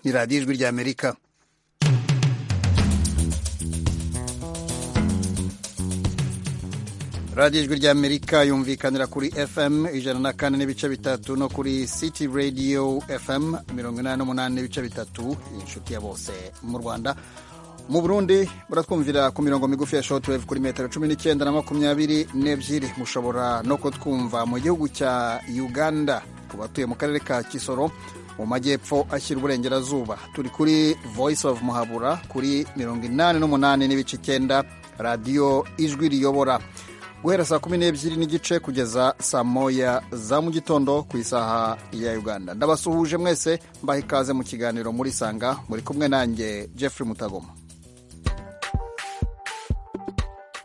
ni radiyo ijwi ry'amerika radiyo ijwi ry'amerika yumvikanira kuri fm ijana na kane n'ibice bitatu no kuri city radio fm mirongo inani n'umunani n'ibice bitatu inshuti ya bose mu rwanda mu burundi muratwumvira ku mirongo migufi ya shortwave kuri metero cumi n'icyenda na makumyabiri n'ebyiri mushobora no kutwumva mu gihugu cya uganda ku batuye mu karere ka kisoro mu majyepfo ashyira uburengerazuba turi kuri voice of muhabura kuri mirongo inani n'umunani n'ibice icyenda radiyo ijwi riyobora guhera saa kumi n'ebyiri n'igice kugeza saa moya za mu gitondo ku isaha ya uganda ndabasuhuje mwese mbaha ikaze mu kiganiro muri sanga muri kumwe nanjye jeffrey mutagoma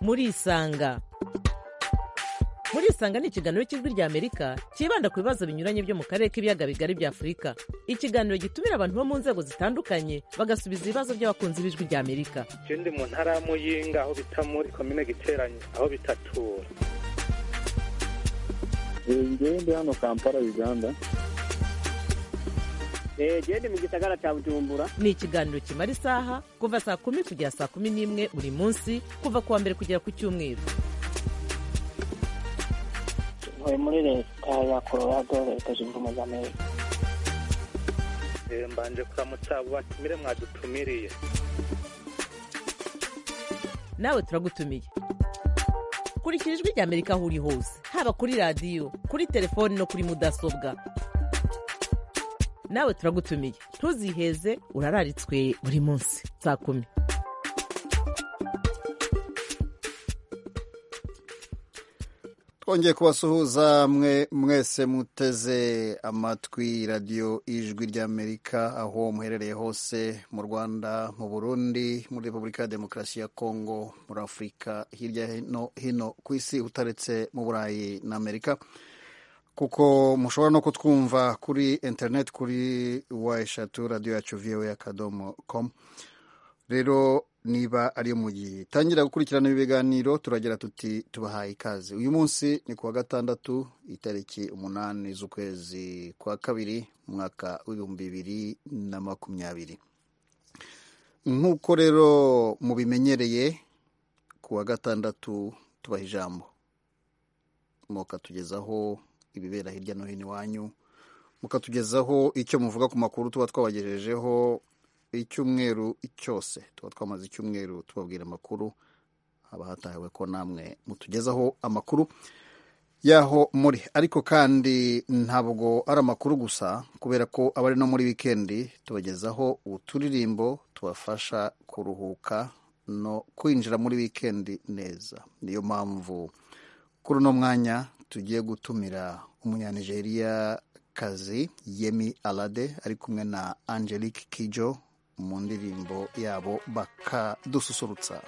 muri isanga muri isanga ni ikiganiro cy'ijwi ry'amerika cyibanda ku bibazo binyuranye byo mu karere k'ibiyaga bigari bya afurika ikiganiro gitumira abantu bo mu nzego zitandukanye bagasubiza ibibazo by'abakunzi b'ijwi ry'amerika ndi mu ntara ya muyinga aho bita muri komine giteranye aho bitatura ndi hano kampala uganda genda mu gisagara cya bujumbura ni ikiganiro kimara isaha kuva saa kumi kugera saa kumi n'imwe buri munsi kuva ku wa mbere kugera ku cyumweru ntuye muri leta ya colorado leta zunze ubumwe za amerika mbanje kuramutsa abo batumire mwadutumiriye nawe turagutumiye kurikira ijwi ry'amerika aho uri hose haba kuri radiyo kuri telefoni no kuri mudasobwa nawe turagutumiye ntuziheze urararitswe buri munsi saa kumi twongeye kubasuhuza mwe mwese muteze amatwi radiyo ijwi ry'amerika aho muherereye hose mu rwanda mu burundi muri repubulika ya demokarasi ya kongo muri afurika hirya no hino ku isi utaretse mu burayi na amerika kuko mushobora no kutwumva kuri interineti kuri wa eshatu radiyo yacu viwe akadomo komu rero niba ariyo mugitangira gukurikirana ibi biganiro turagira tuti tubahaye ikaze uyu munsi ni kuwa gatandatu itariki umunani z'ukwezi kwa kabiri mu mwaka w'ibihumbi bibiri na makumyabiri nk'uko rero mubimenyereye kuwa gatandatu tubaha ijambo mukatugezaho ibibera hirya no hino iwanyu mukatugezaho icyo muvuga ku makuru tuba twabagejejeho icyumweru cyose tuba twamaze icyumweru tubabwira amakuru haba hatahiwe ko namwe mutugezaho amakuru yaho muri ariko kandi ntabwo ari amakuru gusa kubera ko abari no muri wikendi tubagezaho uturirimbo tubafasha kuruhuka no kwinjira muri wikendi neza niyo mpamvu kuri uno mwanya tugiye gutumira umunyanigeriya kazi yemi alade ari kumwe na angelique kijo mu ndirimbo yabo bakadususurutsa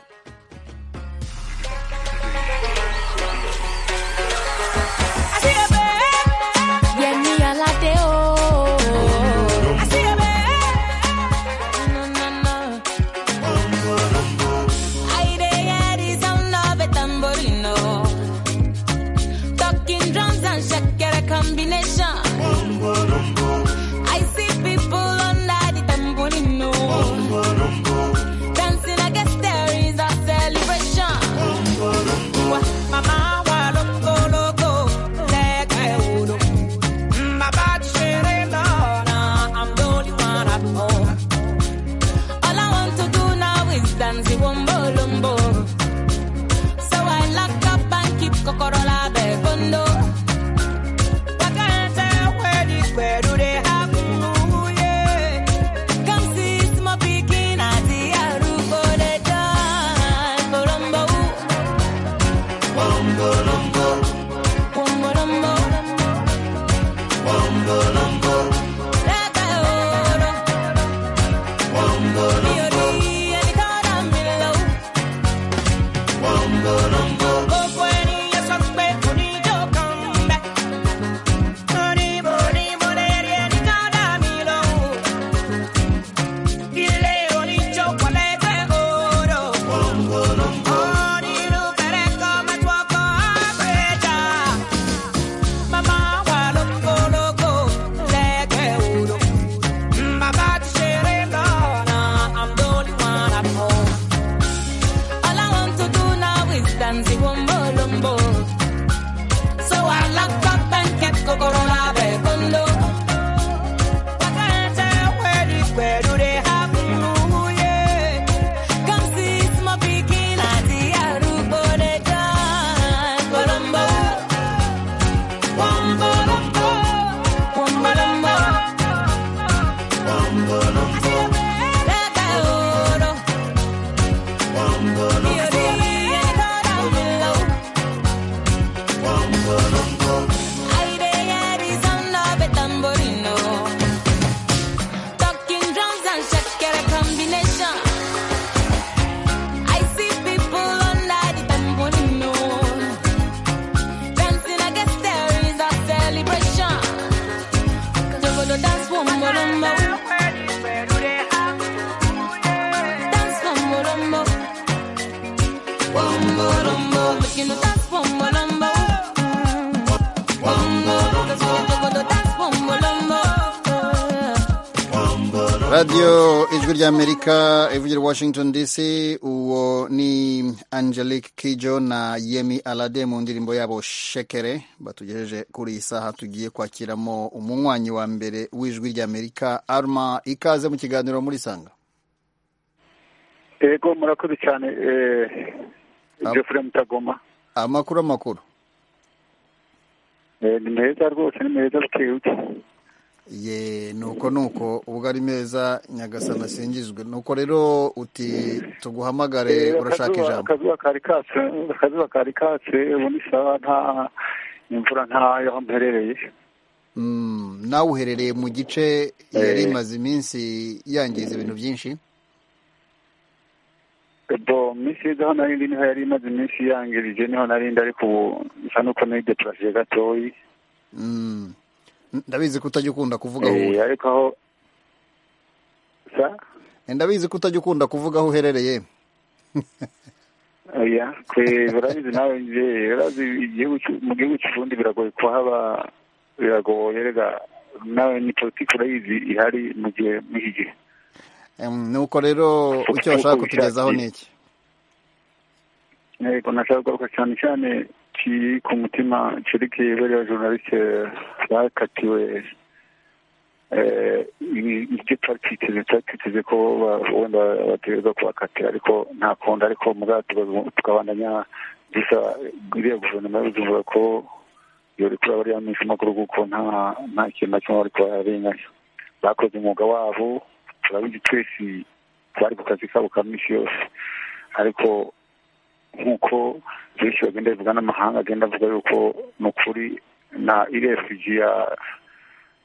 radiyo ijwi ry'amerika ivugira washington dc uwo ni angelique kijo na yemi alade mu ndirimbo yabo shekere batugejeje kuri iyi saha tugiye kwakiramo umunywanyi wa mbere w'ijwi ry'amerika arma ikaze mu kiganiro muri sanga yego murakoze cyane eh, Ah. jeffrey mutagoma amakuru amakuru Eh, ni meza rwose ni meza bikeye ye nuko nuko ubwo ari meza nyagasana asingizwe nuko rero uti tuguhamagare urashaka ijambo akazuba kari katse akazuba kari katse ubundi sawa nta imvura ntayo aho mperereye Mm, nawe uherereye mu gice yari imaze iminsi yangiza ibintu byinshi bo minsi yiza aho nari ndi niho yari imaze iminsi yangirije niho nari ndi ariko ubu nsa n'uko nari depurasiye gatoyi Mm. ndabizi ko utajya ukunda kuvuga aho Eh, uri ariko aho sa ndabizi ko utajya ukunda kuvuga aho uherereye oya twe barabizi nawe nje barabizi igihugu cy'u- mu gihugu cy'uburundi biragoye kuhaba biragoye rega nawe ni politiki urayizi ihari mu gihe muri iki gihe Em, nuko rero icyo bashaka kutugezaho ni iki yego nashaka kugaruka cyane cyane kiri ku mutima cerekeye bariya journaliste bakatiwe eh, ibi- ibyo twari twiteze twari twiteze ko ba- wenda bategereza kubakatira ariko nta kundi ariko mugabo tukabandanya gusa iriya guverinoma y'ubujumbura ko yori kuri abariya minsi makuru kuko nta nta kintu na kimwe bariko bararengayo bakoze umwuga wabo turabizi twese bari ku kazi kabo ka minsi yose ariko nk'uko benshi bagenda bivuga n'amahanga agenda avuga yuko ni ukuri na irefugi ya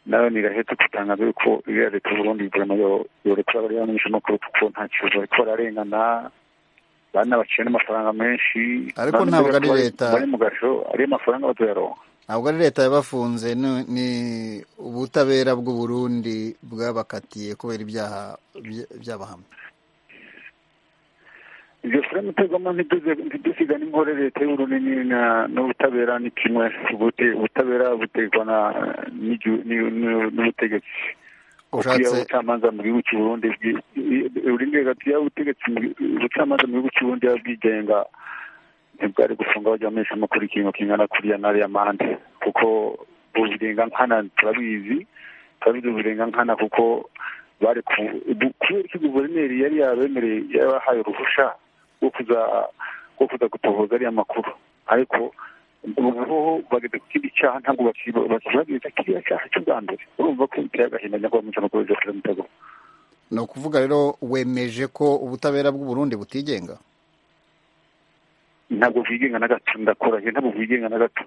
nayo nirahetse gutangaza yuko iriya leta y'uburundi guverinoma yo- yorekura abariya menshi makuru kuko nta kibazo bariko bararengana bana baciye n'amafaranga menshi Ariko Bana ntabwo ari bari- leta. bari mu gasho ariyo mafaranga bazoyaronka ntabwo ari leta yabafunze ni- ni ubutabera bw'uburundi bwabakatiye kubera ibyaha by- by'abahamya ibyo furemu tegoma ntidusiga n'inkorere leta y'uburundi ni- na- n'ubutabera ni kimwe Ubute- ubutabera butegwa na- n'igi- n'i- n'u- n'ubutegetsi Ushatse- ukwiye ubucamanza mu gihugu cy'uburundi uburinganire hagati y'ubutegetsi mu- ubucamanza mu gihugu cy'uburundi buba bwigenga ntibwari gufunga bajya bamesha amakuru ikintu kingana kuriya n'ariya mande kuko uburengankana turabizi turabizi uburengankana kuko bari ku bu- kubera ko guverineri yari yabemereye yabahaye uruhushya rwo kuza rwo kuza gutohoza ariya makuru ariko ubu ho bageze ku kindi cyaha ntabwo bakiba- bakibagiza kiriya cyaha cy'ubwa mbere urumva ko biteye agahinda nyakubahwa mucana kuri joseph mutego ni ukuvuga rero wemeje ko ubutabera bw'uburundi butigenga ntabwo bwigenga na gato ndakora ntabwo bwigenga na gato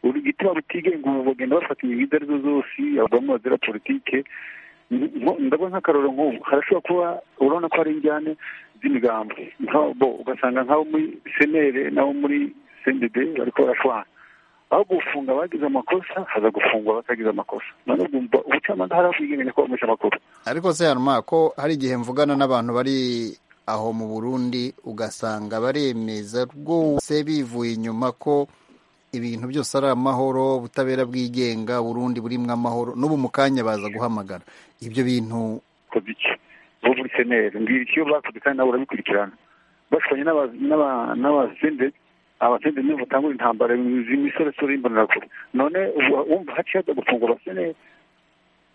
uri igituma butigenga ubu bagenda bafata imihigo arizo zose abagabo bazira politike Nko- ndabona nk'akaroro nk'ubu harashobora kuba urabona ko hari injyane z'imigambi Nka- bo ugasanga nk'abo muri senere n'abo muri sendede bariko barashwana aho gufunga abagize amakosa haza gufungwa abatagize amakosa none ubwumva ubucamanza hari aho bwigenga nyakubahwa amakuru ariko se haruma ko hari igihe mvugana n'abantu bari aho mu burundi ugasanga baremeza rwose bivuye inyuma ko ibintu byose ari amahoro ubutabera bwigenga burundi burimo amahoro n'ubu mu kanya baza guhamagara ibyo bintu bakoze iki bo muri seneri mbwira icyo bakoze kandi nawe urabikurikirana bashwanye n'aba- n'aba- n'abasende abasende nibo batangura intambara z'imisoresore y'imbonerakure none ubu wumva haciye haza gufungwa abaseneri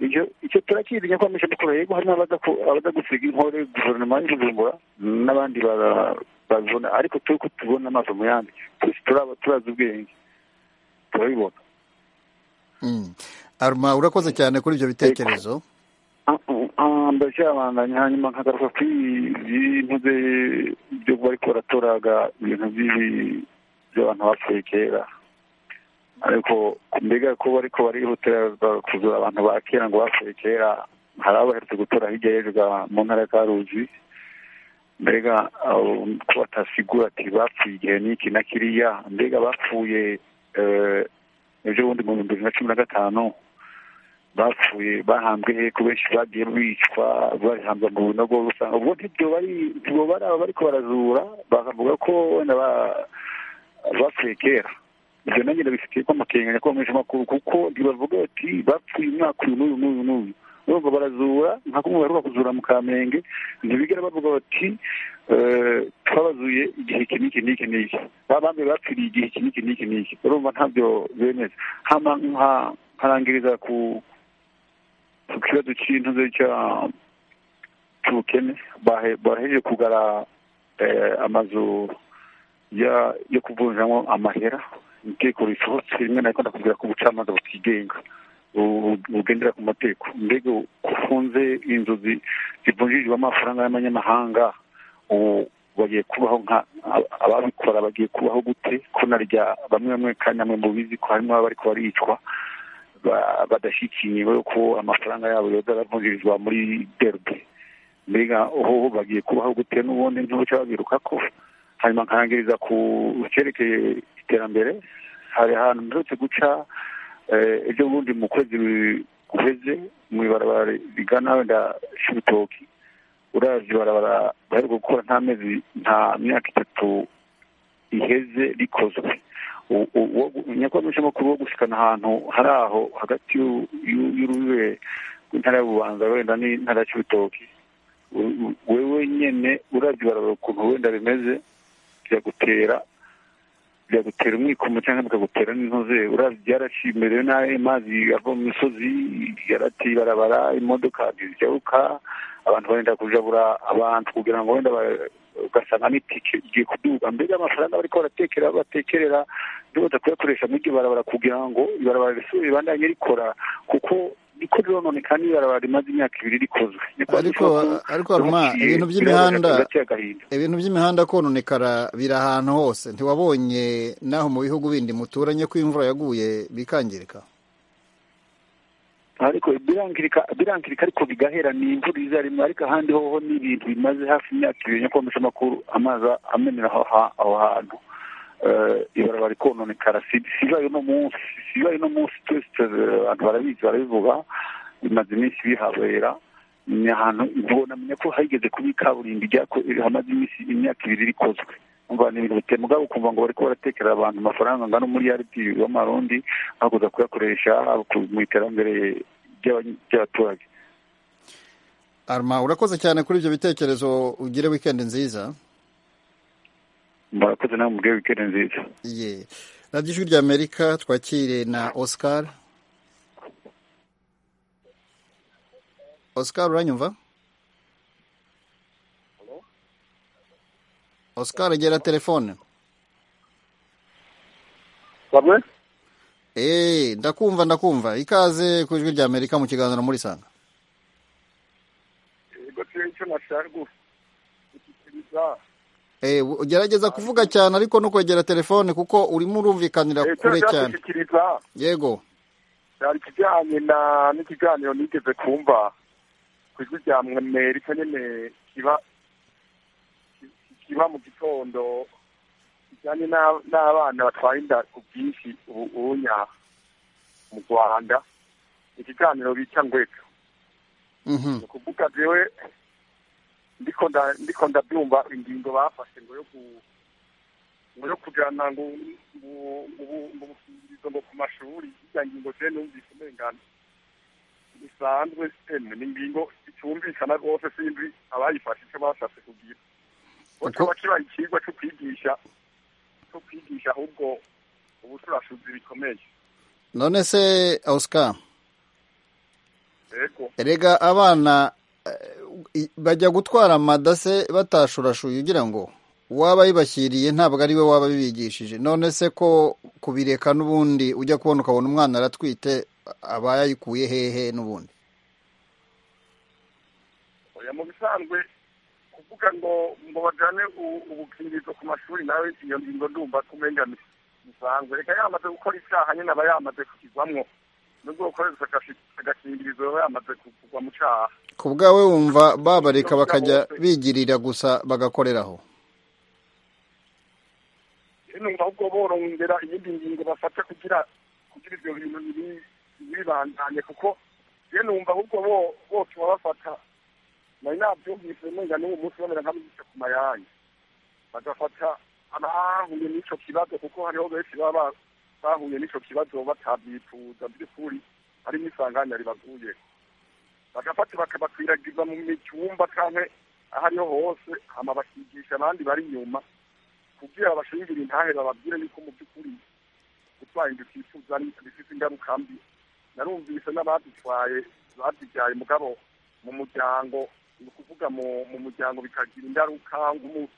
icyo icyo turakiri nyakwamisha dukora yego harimo abaza ku- abaza gusiga inkore guverinoma y'ubujumbura n'abandi bara- babibona ariko turi ko tubona amaso mu yandi twese turaba- turazi ubwenge turabibona mm. haruma urakoze cyane kuri ibyo bitekerezo ndacyabandanya hanyuma nkagaruka ku bintu bye- byo bari ko baratoraga ibintu by'ibi- by'abantu bapfuye kera ariko mbega ko bari ko barihutira kuzura abantu ba kera ngo bapfuye kera hari abo baherutse gutora hirya y'ejo mu ntara ya karuzi mbega abo ko batasigura ati bapfuye igihe n'iki na kiriya mbega bapfuye eh, ejo bundi mu bihumbi bibiri na cumi na gatanu bapfuye bahambwe he ko benshi bagiye bicwa bahambwa mu binogo usanga ubwo ntibyo bari ntibyo bari aba bariko barazura bakavuga ko wenda ba- bapfuye kera ibyo nanjye ndabifitiye ko amakenga nyakubahwa menshi makuru kuko ntibavuga bati bapfuye umwaka uyu n'uyu n'uyu n'uyu urumva barazura nka kumwe baheruka kuzura mu kamenge ntibigera bavuga bati twabazuye igihe iki n'iki n'iki n'iki baba bambaye bapfiriye igihe iki n'iki n'iki n'iki urumva ntabyo bemeza hama nkarangiriza ku ku kibazo cy'intuzo cya cy'ubukene baheje kugara amazu yo kuvunjamo amahera inteko risohotse rimwe na rikunda kugera ku bucamanza butigenga bugendera ku mateko mbega ufunze inzu zivunjijwe amafaranga y'amanyamahanga ubu bagiye kubaho nka ababikora bagiye kubaho gute ko narya bamwe bamwe kandi namwe mubizi ko harimo abari baricwa badashyikiwe ko amafaranga yabo yoza aravunjirizwa muri derbe mbega ubu bagiye kubaho gute n'ubundi ntucyabiruka ko hanyuma nkarangiriza ku cyerekeye iterambere hari ahantu mperutse guca ibyo bundi mu kwezi guheze mu ibarabara rigana wenda shibitoki uravye barabara baheruka gukora nta mezi nta myaka itatu iheze rikozwe nyakubahwa mushamakuru wo gushikana ahantu hari aho hagati y'urubibe rw'intara y'ububanza wenda n'intara ya cibitoki wewe nyene uravye barabara ukuntu wenda bimeze byagutera byagutera umwikomo cyangwa bikagutera n'intoze uravye byaracimerewe nabi amazi ava mu misozi yarateye ibarabara imodoka ntizijyabuka abantu barenda kujabura abantu kugira ngo wenda ugasanga n'itike igiye kuduga mbega amafaranga bariko baratekera batekerera ntibaza kuyakoresha muri iryo barabara kugira ngo ibarabara risubire ribandanye rikora kuko riko rirononeka n'ibarabara rimaze imyaka ibiri rikozwe ariko ariko haruma ibintu by'imihanda ibintu by'imihanda kononekara biri ahantu hose ntiwabonye naho mu bihugu bindi muturanye ko imvura yaguye bikangirika ariko birangirika ariko bigahera ni imvura iza rimwe ariko ahandi hoho ni ibintu bimaze hafi imyaka ibiri nyakwamesha amakuru amazi amenera aho hantu ibarabara rikononekara sibaye uno munsi sibaye uno munsi twese abantu barabizi barabivuga bimaze iminsi bihabera ni ahantu namenya ko hageze kuba ikaburimbi hamaze iminsi imyaka ibiri rikozwe ni ibintu biteye mugabo ukumva ngo bariko baratekerera abantu amafaranga angana umuriyaridi w'amarundi bakuza kuyakoresha mu iterambere ry'abaturage arma urakoze cyane kuri ibyo bitekerezo ugire wikendi nziza murakoze nawe mubwire wikendi nziza ye radiyo ijwi rya amerika twakire na oscar oscar uranyumva Oscar egera telefone bamwe eh ndakumva ndakumva ikaze ku ijwi rya amerika mu kiganiro muri sanga eh ugerageza kuvuga cyane ariko no kwegera telefone kuko urimo urumvikanira kure cyane yego cyari kijyanye na n'ikiganiro nigeze kumva ku ijwi rya amerika nyine kiba kiba mu gitondo kijyanye n'abana batwara inda ku bwinshi ubunya mu rwanda ikiganiro bica ngweka ni ukuvuga jewe ndiko ndabyumva ingingo bafashe ngo yo ku ngo yo kujyana ngo ubukingirizo ngo ku mashuri iriya ngingo je numvise umengana bisanzwe sitemu ni ingingo itumvikana rwose simbi abayifashe icyo bashatse kugira kikaba kibaye ikigwa cyo kwigisha cyo kwigisha ahubwo ubucurashuzi bikomeye none se oscar yego erega abana bajya gutwara amadase batashurashuye ugira ngo uwaba yibashyiriye ntabwo ari we waba bibigishije none se ko kubireka n'ubundi ujya kubona ukabona umwana aratwite aba yayikuye hehe n'ubundi oya mu bisanzwe kuvuga ngo ngo bajane ubukingirizo ku mashuri nawe iyo ngingo ndumva kumengana bisanzwe reka yamaze gukora icyaha nyine aba yamaze kukigwamwo nubwo gukoresha agakingirizo aba yamaze kugwa mu cyaha ku bwawe wumva babareka bakajya bigirira gusa bagakoreraho numva ahubwo borongera iyindi ngingo bafata kugira kugira ibyo bintu bibandanye kuko ye numva ahubwo bo botuma bafata nari nabyumvise mwenga n'uwo munsi babera nk'abigisha ku mayange bagafata abahuye n'icyo kibazo kuko hariho benshi baba bahuye n'icyo kibazo batabyifuza by'ukuri hari n'isanganya ribaguye bagafata bakabakwiragiza mu mitumba canke aho ariho hose hama bakigisha abandi bari inyuma kugira babashingire intahera bababwire yuko mu by'ukuri gutwara inda utifuza ari bifite ingaruka mbi narumvise n'abadutwaye badubyaye mugabo mu muryango ni ukuvuga mu mu muryango bikagira ingaruka nk'umu-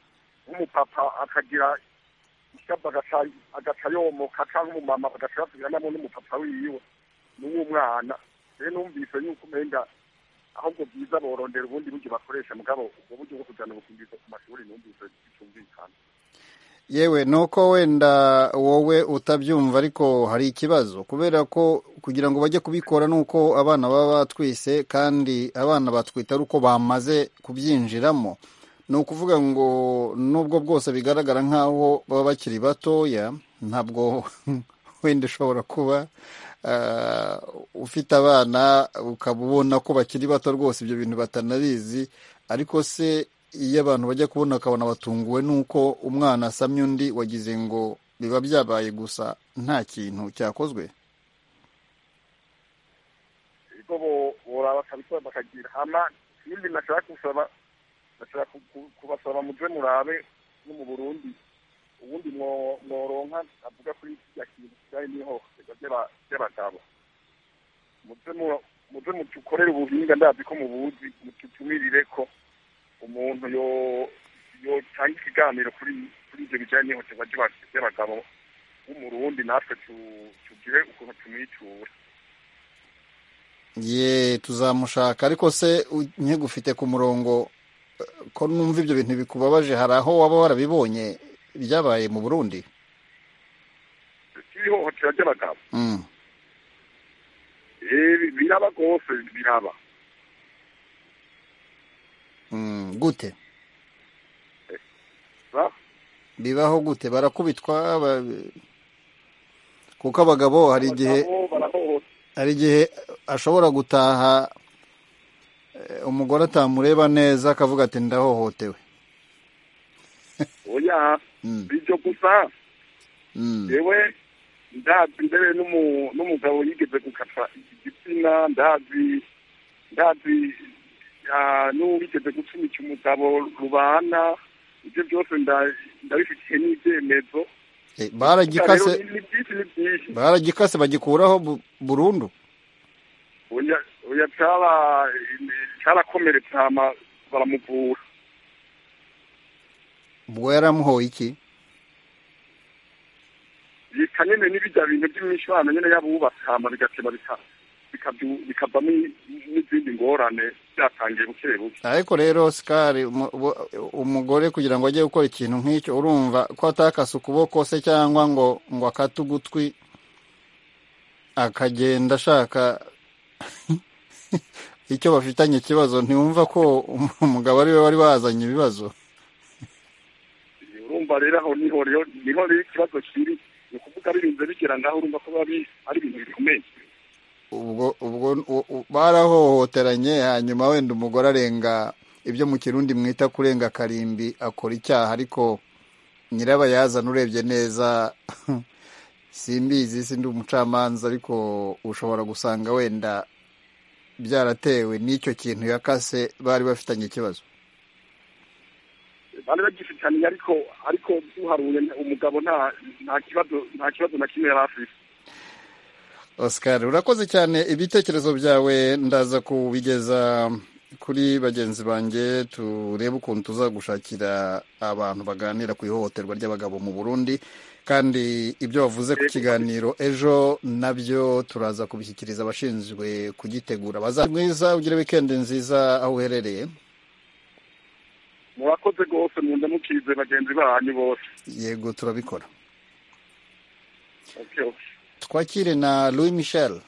nk'umupapa akagira ishyamba agaca- agaca yomoka cyangwa umumama agaca yasubiranamo n'umupapa wiwe n'uw'umwana rero numvise yuko umenga ahubwo byiza borondera ubundi buryo bakoresha mugabo ubwo buryo bwo kujyana ubukumbizo ku mashuri numvise bitumvikana yewe nuko wenda wowe utabyumva ariko hari ikibazo kubera ko kugira ngo bajye kubikora nuko abana baba batwise kandi abana batwita ari uko bamaze kubyinjiramo ni ukuvuga ngo nubwo bwose bigaragara nk'aho baba bakiri batoya ntabwo wenda ushobora kuba ah, ufite abana ukaba ubona ko bakiri bato rwose ibyo bintu batanabizi ariko se iyo abantu bajya kubona bakabona batunguwe n'uko umwana asamye undi wagize ngo biba byabaye gusa nta kintu cyakozwe ibigo bo- boraba kabisa bakagira hama ikindi nashaka gusaba nashaka ku- ku- kubasaba muje murabe no mu burundi ubundi mwo- mworonka avuga kuri kirya kintu kijyanye n'ihohoterwa ry'aba- ry'abagabo muje mu- muje mutukorere ubuhinga ndazi ko mubuzi mututumirire ko umuntu yo yotanga ikiganiro kuri kuri ibyo bijyanye n'ihohoterwa ry'aba- ry'abagabo w'umurundi natwe tu- tugire ukuntu tumwitura ye tuzamushaka ariko se nkegufite ku murongo eh, ko numva ibyo bintu bikubabaje hari aho waba warabibonye byabaye mu burundi ihohoterwa ry'abagabo Mm. Eh, biraba rwose biraba Mm, gute ba- bibaho gute barakubitwa ba- kuko abagabo hari igihe abagabo barahohotera hari igihe ashobora gutaha eh, umugore atamureba neza akavuga ati ndahohotewe oya Mm, ibyo gusa mm. yewe ndazi mbere n'umu- n'umugabo yigeze gukata igitsina ndazi ndazi ah, n'uwigeze gucumica umugabo rubana ibyo byose nda- ndabifitiye n'ibyemezo Eh, rero baragikase ni ni byinshi ni byinshi baragikase bagikuraho bu- burundu oya oya cyara cyarakomeretse hama baramuvura ubwo yaramuhoye iki yita nyene n'ibijya bintu by'imishwano nyene y'abubatsi hama bigateba bika- bikabyu- bikavamo i- n'izindi ngorane byatangiye buke buke ariko rero sikari umu- ubu- umugore kugira ngo ajye gukora ikintu nk'icyo urumva ko atakase ukuboko se cyangwa ngo ngo akate ugutwi akagenda ashaka icyo bafitanye ikibazo ntiwumva ko um- umugabo ari we wari wazanye ibibazo urumva rero aho niho rero niho rero ikibazo kiri ni ukuvuga birinze bigera ngaho urumva ko biba bi- ari ibintu bikomeye ubwo ubwo u- u- barahohoteranye hanyuma wenda umugore arenga ibyo mu kirundi mwita kurenga akarimbi akora icyaha ariko nyirabayazana urebye neza simbizi sindi umucamanza ariko ushobora gusanga wenda byaratewe n'icyo kintu yakase bari bafitanye ikibazo bari bagifitaniye ariko ariko duharuye umugabo nta nta kibazo nta kibazo na kimwe yari afite Oscar urakoze cyane ibitekerezo byawe ndaza kubigeza kuri bagenzi banjye turebe ukuntu tuzagushakira abantu baganira ku ihohoterwa ry'abagabo mu Burundi kandi ibyo wavuze ku kiganiro ejo nabyo turaza kubishyikiriza abashinzwe kugitegura baza mwiza ugire weekend nziza aho uherereye murakoze rwose munda mukize bagenzi banyu bose yego turabikora Okay, okay. twakire na Louis Michel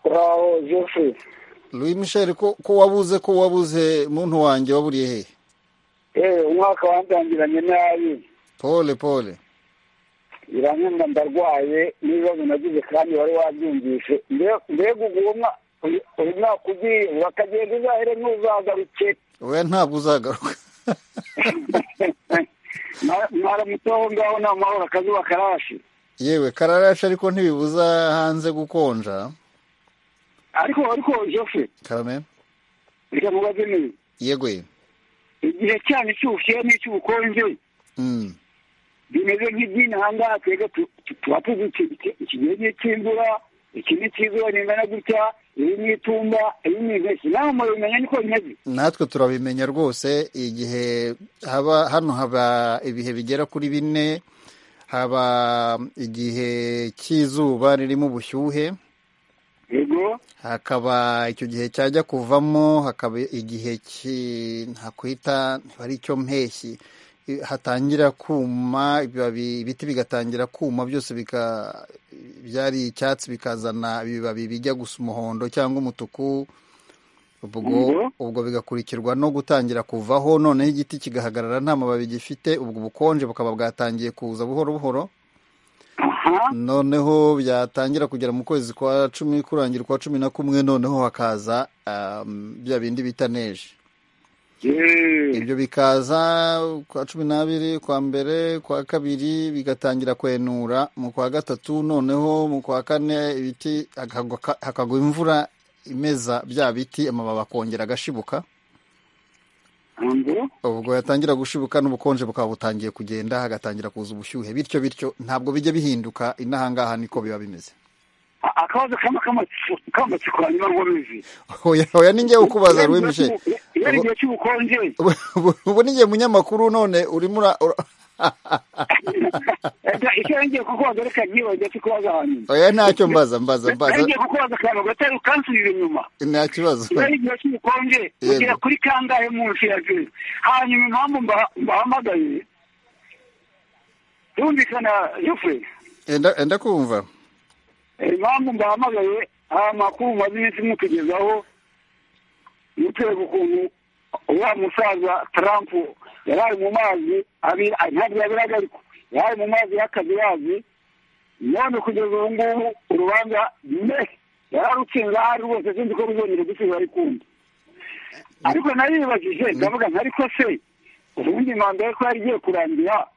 uraho jeffrey Louis Michel ko, ko wabuze ko wabuze muntu wanjye waburiye hehe eee umwaka wandangiranye nabi pole pole biranyumva ndarwaye n'ibibazo nagize kandi wari wabyumvise Mbe- mbega uwo mwa- uyu uyu mwaka ugiye bakagenda uzahere n'uzagaruke oya ntabwo uzagaruka Mwa- mwaramutse aho ngaho ni amahoro akazuba karashe yewe kararashe ariko ntibibuza hanze gukonja ariko ariko jofe karame reka mubaze neza yeguye igihe cyane cy'ubushyuhe n'icy'ubukonje Mm. bimeze nk'iby'intanga twebwe tu- tu- tuba tuzi iki- iki- iki gihe cy'imvura iki ni cy'izuba ringana gutya iyi ni itumba iyi ni impeshyi nawe mubimenya niko bimeze natwe turabimenya rwose igihe haba hano haba ibihe bigera kuri bine haba igihe cy'izuba ririmo ubushyuhe yego hakaba icyo gihe cyajya kuvamo hakaba igihe ki- ntakwita ntiba ari icyo mpeshyi I- hatangira kuma ibibabi ibiti bigatangira kuma byose bika byari icyatsi bikazana ibibabi bijya gusa umuhondo cyangwa umutuku ubwo Yego. ubwo bigakurikirwa no gutangira kuvaho noneho igiti kigahagarara nta mababi gifite ubwo ubukonje bukaba bwatangiye kuza buhoro buhoro aha noneho byatangira kugera mu kwezi kwa cumi kurangira kwa cumi na kumwe noneho hakaza um, bya bindi bita neje yeee ibyo bikaza kwa cumi n'abiri kwa mbere kwa kabiri bigatangira kwenura mu kwa gatatu noneho mu kwa kane ibiti hakagwa ka- hakagwa imvura imeza bya biti amababi akongera agashibuka ngo ubwo yatangira gushibuka n'ubukonje bukaba butangiye kugenda hagatangira kuza ubushyuhe bityo bityo ntabwo bijya bihinduka inahangaha niko biba bimeze A- akabazo kamwe k'amatsi- k'amatsiko hanyuma ngo bivi oya oya ni njyewe ukubaza Iyo ari rwe igihe mishe cy'ubu- iyo ari igihe cy'ubukonje ubu ubu- ubu ni njye munyamakuru none urimo ura ura- Ega, icyo yongeye kukubaza reka nkibagiwe kukubaza hanyuma oya ntacyo mbaza mbaza mbaza yongeye kukubaza akantu gatari ukansubira inyuma nta kibazo iyo ari igihe cy'ubukonje Yego. ugera kuri kangahe munsi ya zero hanyuma impamvu mba- mbahamagaye yumvikana yufe enda enda kumva impamvu mbahamagaye amakuru maze iminsi mutugezaho mutwereka ukuntu wa musaza trump yari ari mu mazi abira ntabwo yabiraga ariko yari ari mu mazi y'akazi yazi none kugeza ubu ngubu urubanza me yararutsinze aho ari rwose sinzi ko ruzongera gusubiza rikunda ariko naribajije ndavuga nti ariko se ubundi manda ye ko yari igiye kurangira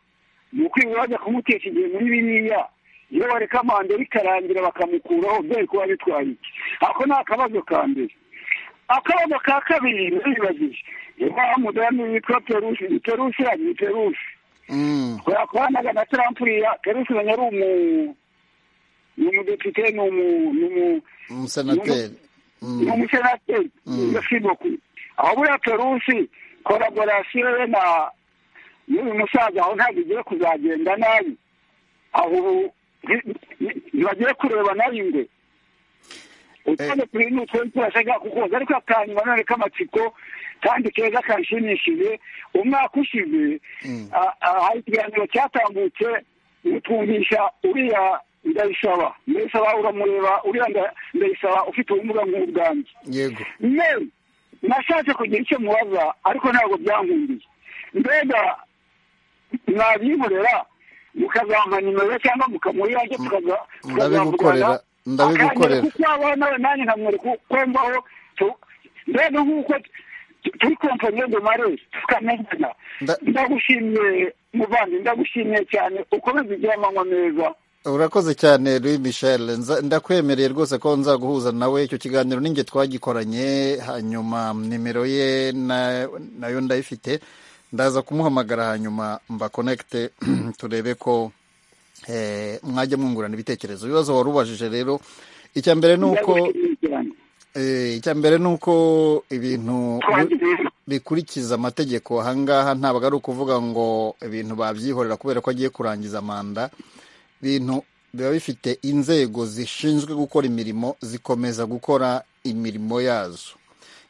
ni ukwiba bajya kumutesha igihe muri biriya iyo bareka manda bikarangira bakamukuraho byari kuba bitwaye iki ako ni akabazo ka mbere akabazo ka kabiri naribajije niba mudamu witwa perusi ni perusi ya ni perusi Mm, yakoranaga na Trump ya Perusi na ari umu ni umudepite ni umu ni umu umusenateri Mm, ni umusenateri Mm. yasiboku aho buriya Perusi kolaborasiyo ye na n'uyu musaza aho ntabwo igiye kuzagenda nabi aho ubu- ni- ni- ntibagiye kureba nabi ingwe utanze kuri ni utwenge turashaka kukoza ariko akanyuma none k'amatsiko kandi keza kanshimishije umwaka ushize Mm. a- a- hari ikiganiro cyatambutse utwumvisha uriya ndayisaba ndayisaba uramureba uriya nda- ndayisaba ufite ubumuga nk'ubwanjye yego yewe nashatse kugira icyo mubaza ariko ntabwo byankundiye mbega mwabimurera mukazampa nimero cyangwa mukamuyange tukaza- ndabigukorera tukazavugana ndabigukorera kuko abaho nawe nanjye nkamwereka uko mbaho tu- mbega nk'uko tu- turi kompanye de mare tukamenyana Nda- ndagushimiye muvandi ndagushimiye cyane ukomeze ugire amanywa meza urakoze cyane Louis Michel Nza- ndakwemereye rwose ko nzaguhuza nawe icyo kiganiro ninjye twagikoranye hanyuma nimero ye na- nayo ndayifite ndaza kumuhamagara hanyuma mbakonekite turebe ko eh, mwajya mwungurana ibitekerezo ibibazo wari ubajije rero icya mbere ni uko ndagushimiye cyane eh, icya mbere ni uko ibintu twageze bikurikiza amategeko ahangaha ntabwo ari ukuvuga ngo ibintu babyihorera kubera ko agiye kurangiza manda ibintu biba bifite inzego zishinzwe gukora imirimo zikomeza gukora imirimo yazo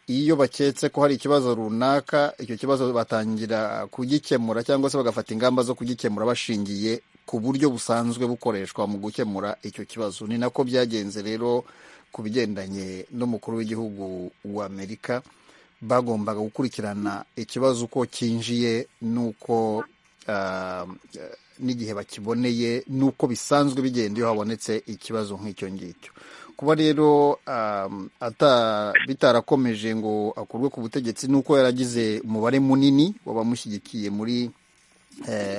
iyo baketse ko hari ikibazo runaka icyo kibazo batangira kugikemura cyangwa se bagafata ingamba zo kugikemura bashingiye ku buryo busanzwe bukoreshwa mu gukemura icyo kibazo ni nako byagenze rero ku bigendanye n'umukuru w'igihugu w'amerika bagombaga gukurikirana ikibazo uko cyinjiye n'uko ah, n'igihe bakiboneye n'uko bisanzwe bigenda iyo habonetse ikibazo nk'icyo ngicyo kuba rero ah, ata- bitarakomeje ngo akurwe ku butegetsi n'uko yaragize umubare munini w'abamushyigikiye muri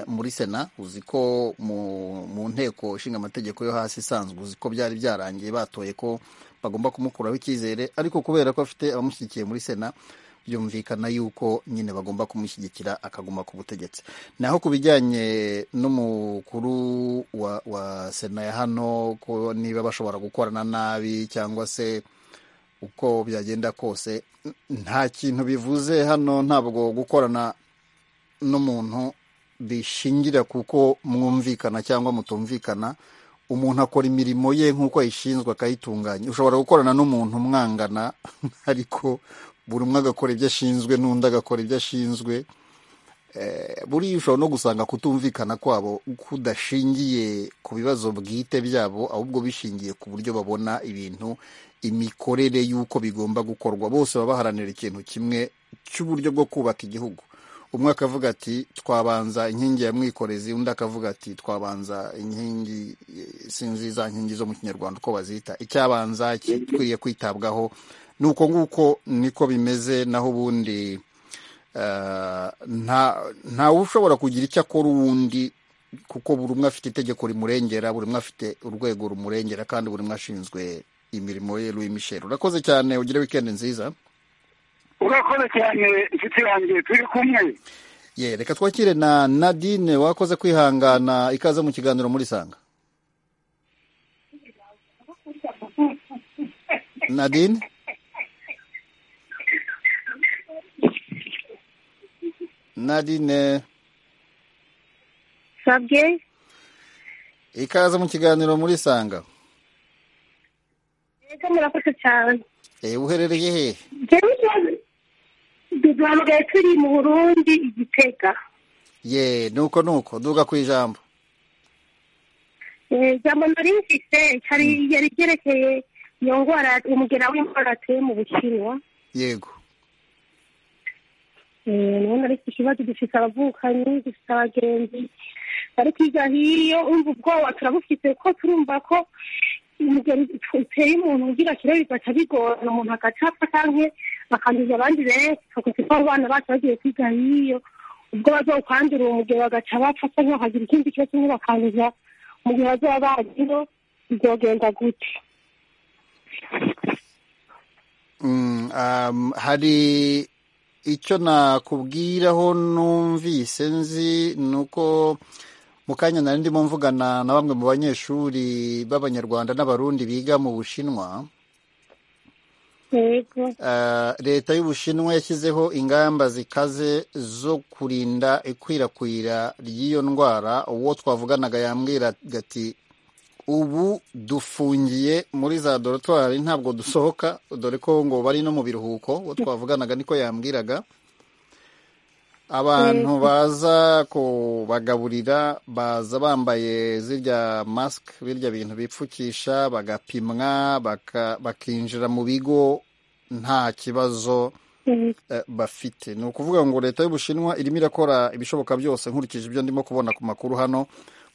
muri sena uzi ko mu mu nteko ishinga amategeko yo hasi isanzwe uzi ko byari byarangiye batoye ko bagomba kumukuraho icyizere ariko kubera ko afite abamushyigikiye muri sena byumvikana yuko nyine bagomba kumushyigikira akaguma ku butegetsi naho ku bijyanye n'umukuru wa wa sena ya hano ko niba bashobora gukorana nabi cyangwa se uko byagenda kose nta kintu bivuze hano ntabwo gukorana n'umuntu bishingira kuko mwumvikana cyangwa mutumvikana umuntu akora imirimo ye nk'uko ayishinzwe akayitunganya ushobora gukorana n'umuntu mwangana ariko buri umwe agakora ibyo ashinzwe n'undi agakora ibyo ashinzwe buriya ushobora no gusanga kutumvikana kwabo kudashingiye ku bibazo bwite byabo ahubwo bishingiye ku buryo babona ibintu imikorere y'uko bigomba gukorwa bose baba baharanira ikintu kimwe cy'uburyo bwo kubaka igihugu umwe akavuga ati twabanza inkingi ya mwikorezi undi akavuga ati twabanza inkingi sinzi za nkingi zo mu kinyarwanda uko bazita icyabanza gikwiriye kwitabwaho ni uko nguko niko bimeze naho ubundi ntawe ushobora kugira icyo akora uwundi kuko buri umwe afite itegeko rimurengera buri umwe afite urwego rumurengera kandi buri umwe ashinzwe imirimo ye Louis Michel urakoze cyane ugire wikendi nziza urakoze cyane inshuti yanjye turi kumwe ye reka twakire na nadine wakoze kwihangana ikaze mu kiganiro muri sanga nadine nadine sabwe ikaze mu kiganiro muri sanga ego murakoze cyane ewe uherereye hehe jyewe duhamagaye turi mu burundi igitega ye nuko nuko duga ku ijambo Eh, ijambo nari mfise hari yari ryerekeye iyo ngwara umugera w'indwara ateye mu bushinwa yego Eh, ndabona ari ikibazo dufise abavukanyi dufise abagenzi bari kwiga hiyo umva ubwoba turabufise ko turumva ko umugeni uteye umuntu ugira kiro bigaca bigorana umuntu agacapfa canke bakanduza abandi benshi tukuti ko abana bacu bagiye kwiga hiyo ubwo bazokwandura uwo mugeni bagaca bapfa canke bakagira ikindi kibazo kimwe bakanduza umugeni bazoba bagiro bizogenda gute Mm, um, hari icyo nakubwiraho numvise nzi ni uko mu kanya nari ndimo mvugana na bamwe mu banyeshuri b'abanyarwanda n'abarundi biga mu bushinwa yego Uh, leta y'ubushinwa yashyizeho ingamba zikaze zo kurinda ikwirakwira ry'iyo ndwara uwo twavuganaga yambwira ati ubu dufungiye muri za dorotwari ntabwo dusohoka dore ko ngo bari no mu biruhuko uwo twavuganaga niko yambwiraga abantu baza kubagaburira baza bambaye zirya masike birya bintu bipfukisha bagapimwa baka- bakinjira mu bigo nta kibazo Mm. eh, bafite ni ukuvuga ngo leta y'ubushinwa irimo irakora ibishoboka byose nkurikije ibyo ndimo kubona ku makuru hano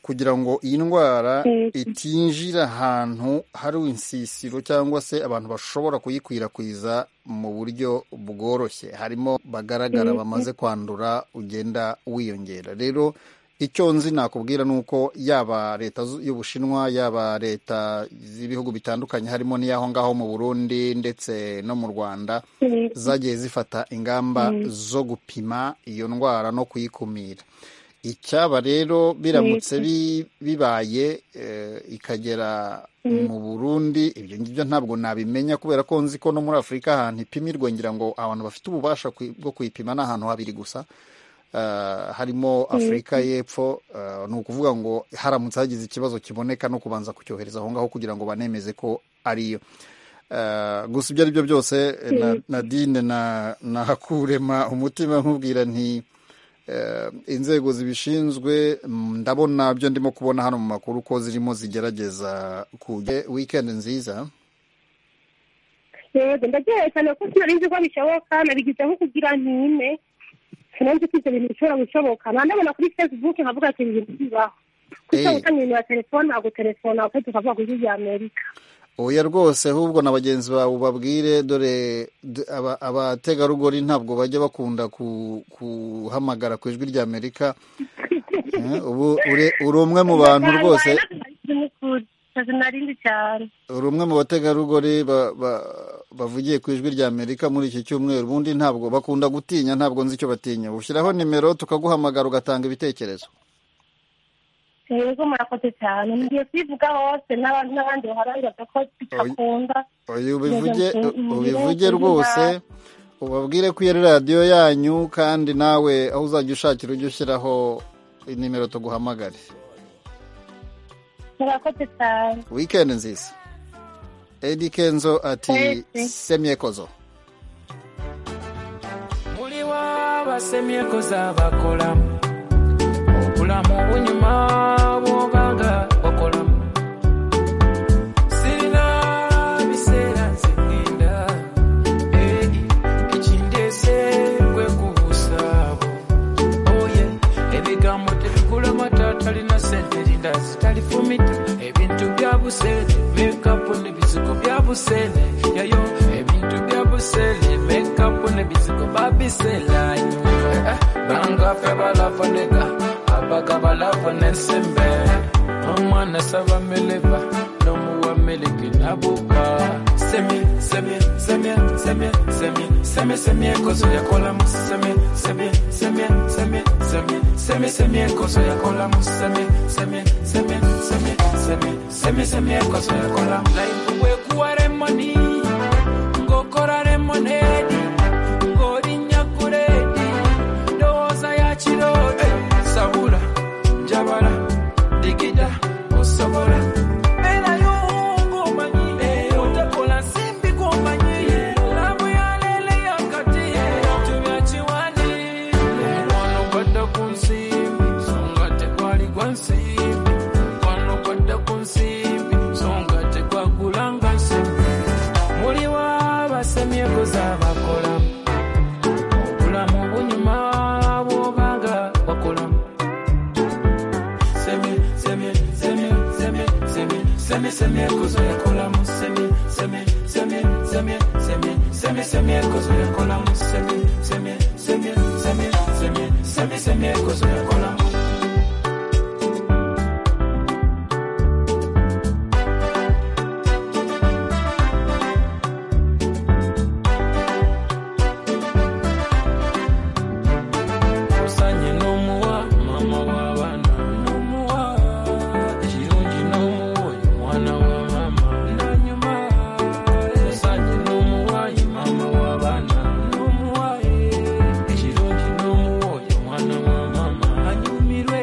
kugira ngo iyi ndwara Mm. itinjira ahantu hari insisiro cyangwa se abantu bashobora kuyikwirakwiza mu buryo bworoshye harimo bagaragara bamaze kwandura ugenda wiyongera rero icyo nzi nakubwira ni uko yaba leta zu- y'ubushinwa yaba leta z'ibihugu bitandukanye harimo n'iy'aho ngaho mu burundi ndetse no mu rwanda Mm. zagiye zifata ingamba zo gupima iyo ndwara no kuyikumira icyaba rero biramutse bi- bibaye eh, ikagera mu burundi ibyo ngibyo ntabwo nabimenya kubera ko nzi ko no muri afurika ahantu ipimirwa ngira ngo abantu bafite ububasha kwi- bwo kuyipima ni ahantu habiri gusa Eh, harimo afurika y'epfo eh, ni ukuvuga ngo haramutse hagize ikibazo kiboneka no kubanza kucyohereza aho ngaho kugira ngo banemeze ko ariyo Eh, gusa ibyo ari byo byose eh, na- nadine na- nahakurema umutima nkubwira nti eh, inzego zibishinzwe mm, ndabona byo ndimo kubona hano mu makuru ko zirimo zigerageza kujya wikendi nziza yego ndagiye cyane ko sinari nzi ko bishoboka nabigizeho kugira ntime sinari nzi ko ibyo bintu bishobora gushoboka nandabona kuri facebook nkavuga ati ibintu bibaho kuko Eh. utanga ibintu ya telefone ntabwo telefone ahubwo tukavuga kuri ibya amerika oya rwose ahubwo na bagenzi bawe ubabwire dore d- aba- abategarugori ntabwo bajya bakunda ku- kuhamagara ku ijwi ry'amerika ubu ure- uri umwe mu bantu rwose narindi cyane uri umwe mu bategarugori ba- ba- bavugiye ku ijwi rya amerika muri iki cyumweru ubundi ntabwo bakunda gutinya ntabwo nzi icyo batinya ushyiraho nimero tukaguhamagara ugatanga ibitekerezo yego murakoze cyane ngiye kwivuga hose n'abantu n'abandi baharanira ko bitakunda uyu ubivuge Yego, mm, ubivuge yego, rwose ubabwire ko iyo ari radiyo yanyu kandi nawe aho uzajya ushakira ujye ushyiraho nimero tuguhamagare murakoze cyane wikendi nziza edi kenzo ati Edi. semyekozo muli wabasemyeko zabakolamu obulamu bunyuma bwoganga wakolamu sirina biseera nzegenda ekindese gwe kubusaabo oye ebigambo tebikulama tatalina sente lindazi talifumita ebintu bya busene mekapu n'ebizigo bya busene yayo ebintu bya busene mekapu n'ebizigo babiselanyo bangafe balafoneka abaga balafona ensembe omwana saba meleba n'omuwa meleke nabuka semye semye semye semye semye semye semye ekozo yakolamu semye semye semye semye semye semye semye ekozo yakolamu semye semye semye semye semye semye semye ekozo yakolamu laifu bwekuwa remoni ngokora remonedi ngorinya kuredi ndowooza ya kiroti sabula njabala digida osobola mbeera y'omuwungu omanyi otakola nsimbi gwomanyi labu yaleele yakati ebintu byakiwandi omukwano gwadda ku nsimbi so nga tegwali gwa nsimbi omukwano gwadda ku nsimbi so nga tegwagulanga nsimbi muliwo abasemyeko z'abakolamu obulamu bunyuma bwobanga wakolamu semi semi semi semi semi semi semi ekozo yakolamu semi semi semi semi semi semi semi ekozo yakolamu semi semi semi semi semi semi semi ekozo yakolamu musanye n'omuwa mama w'abaana n'omuwa ekirungi n'omuwa ye mwana wa mama nanyuma musanye n'omuwa ye mama w'abaana n'omuwa ekirungi n'omuwa ye mwana wa mama anyumirwe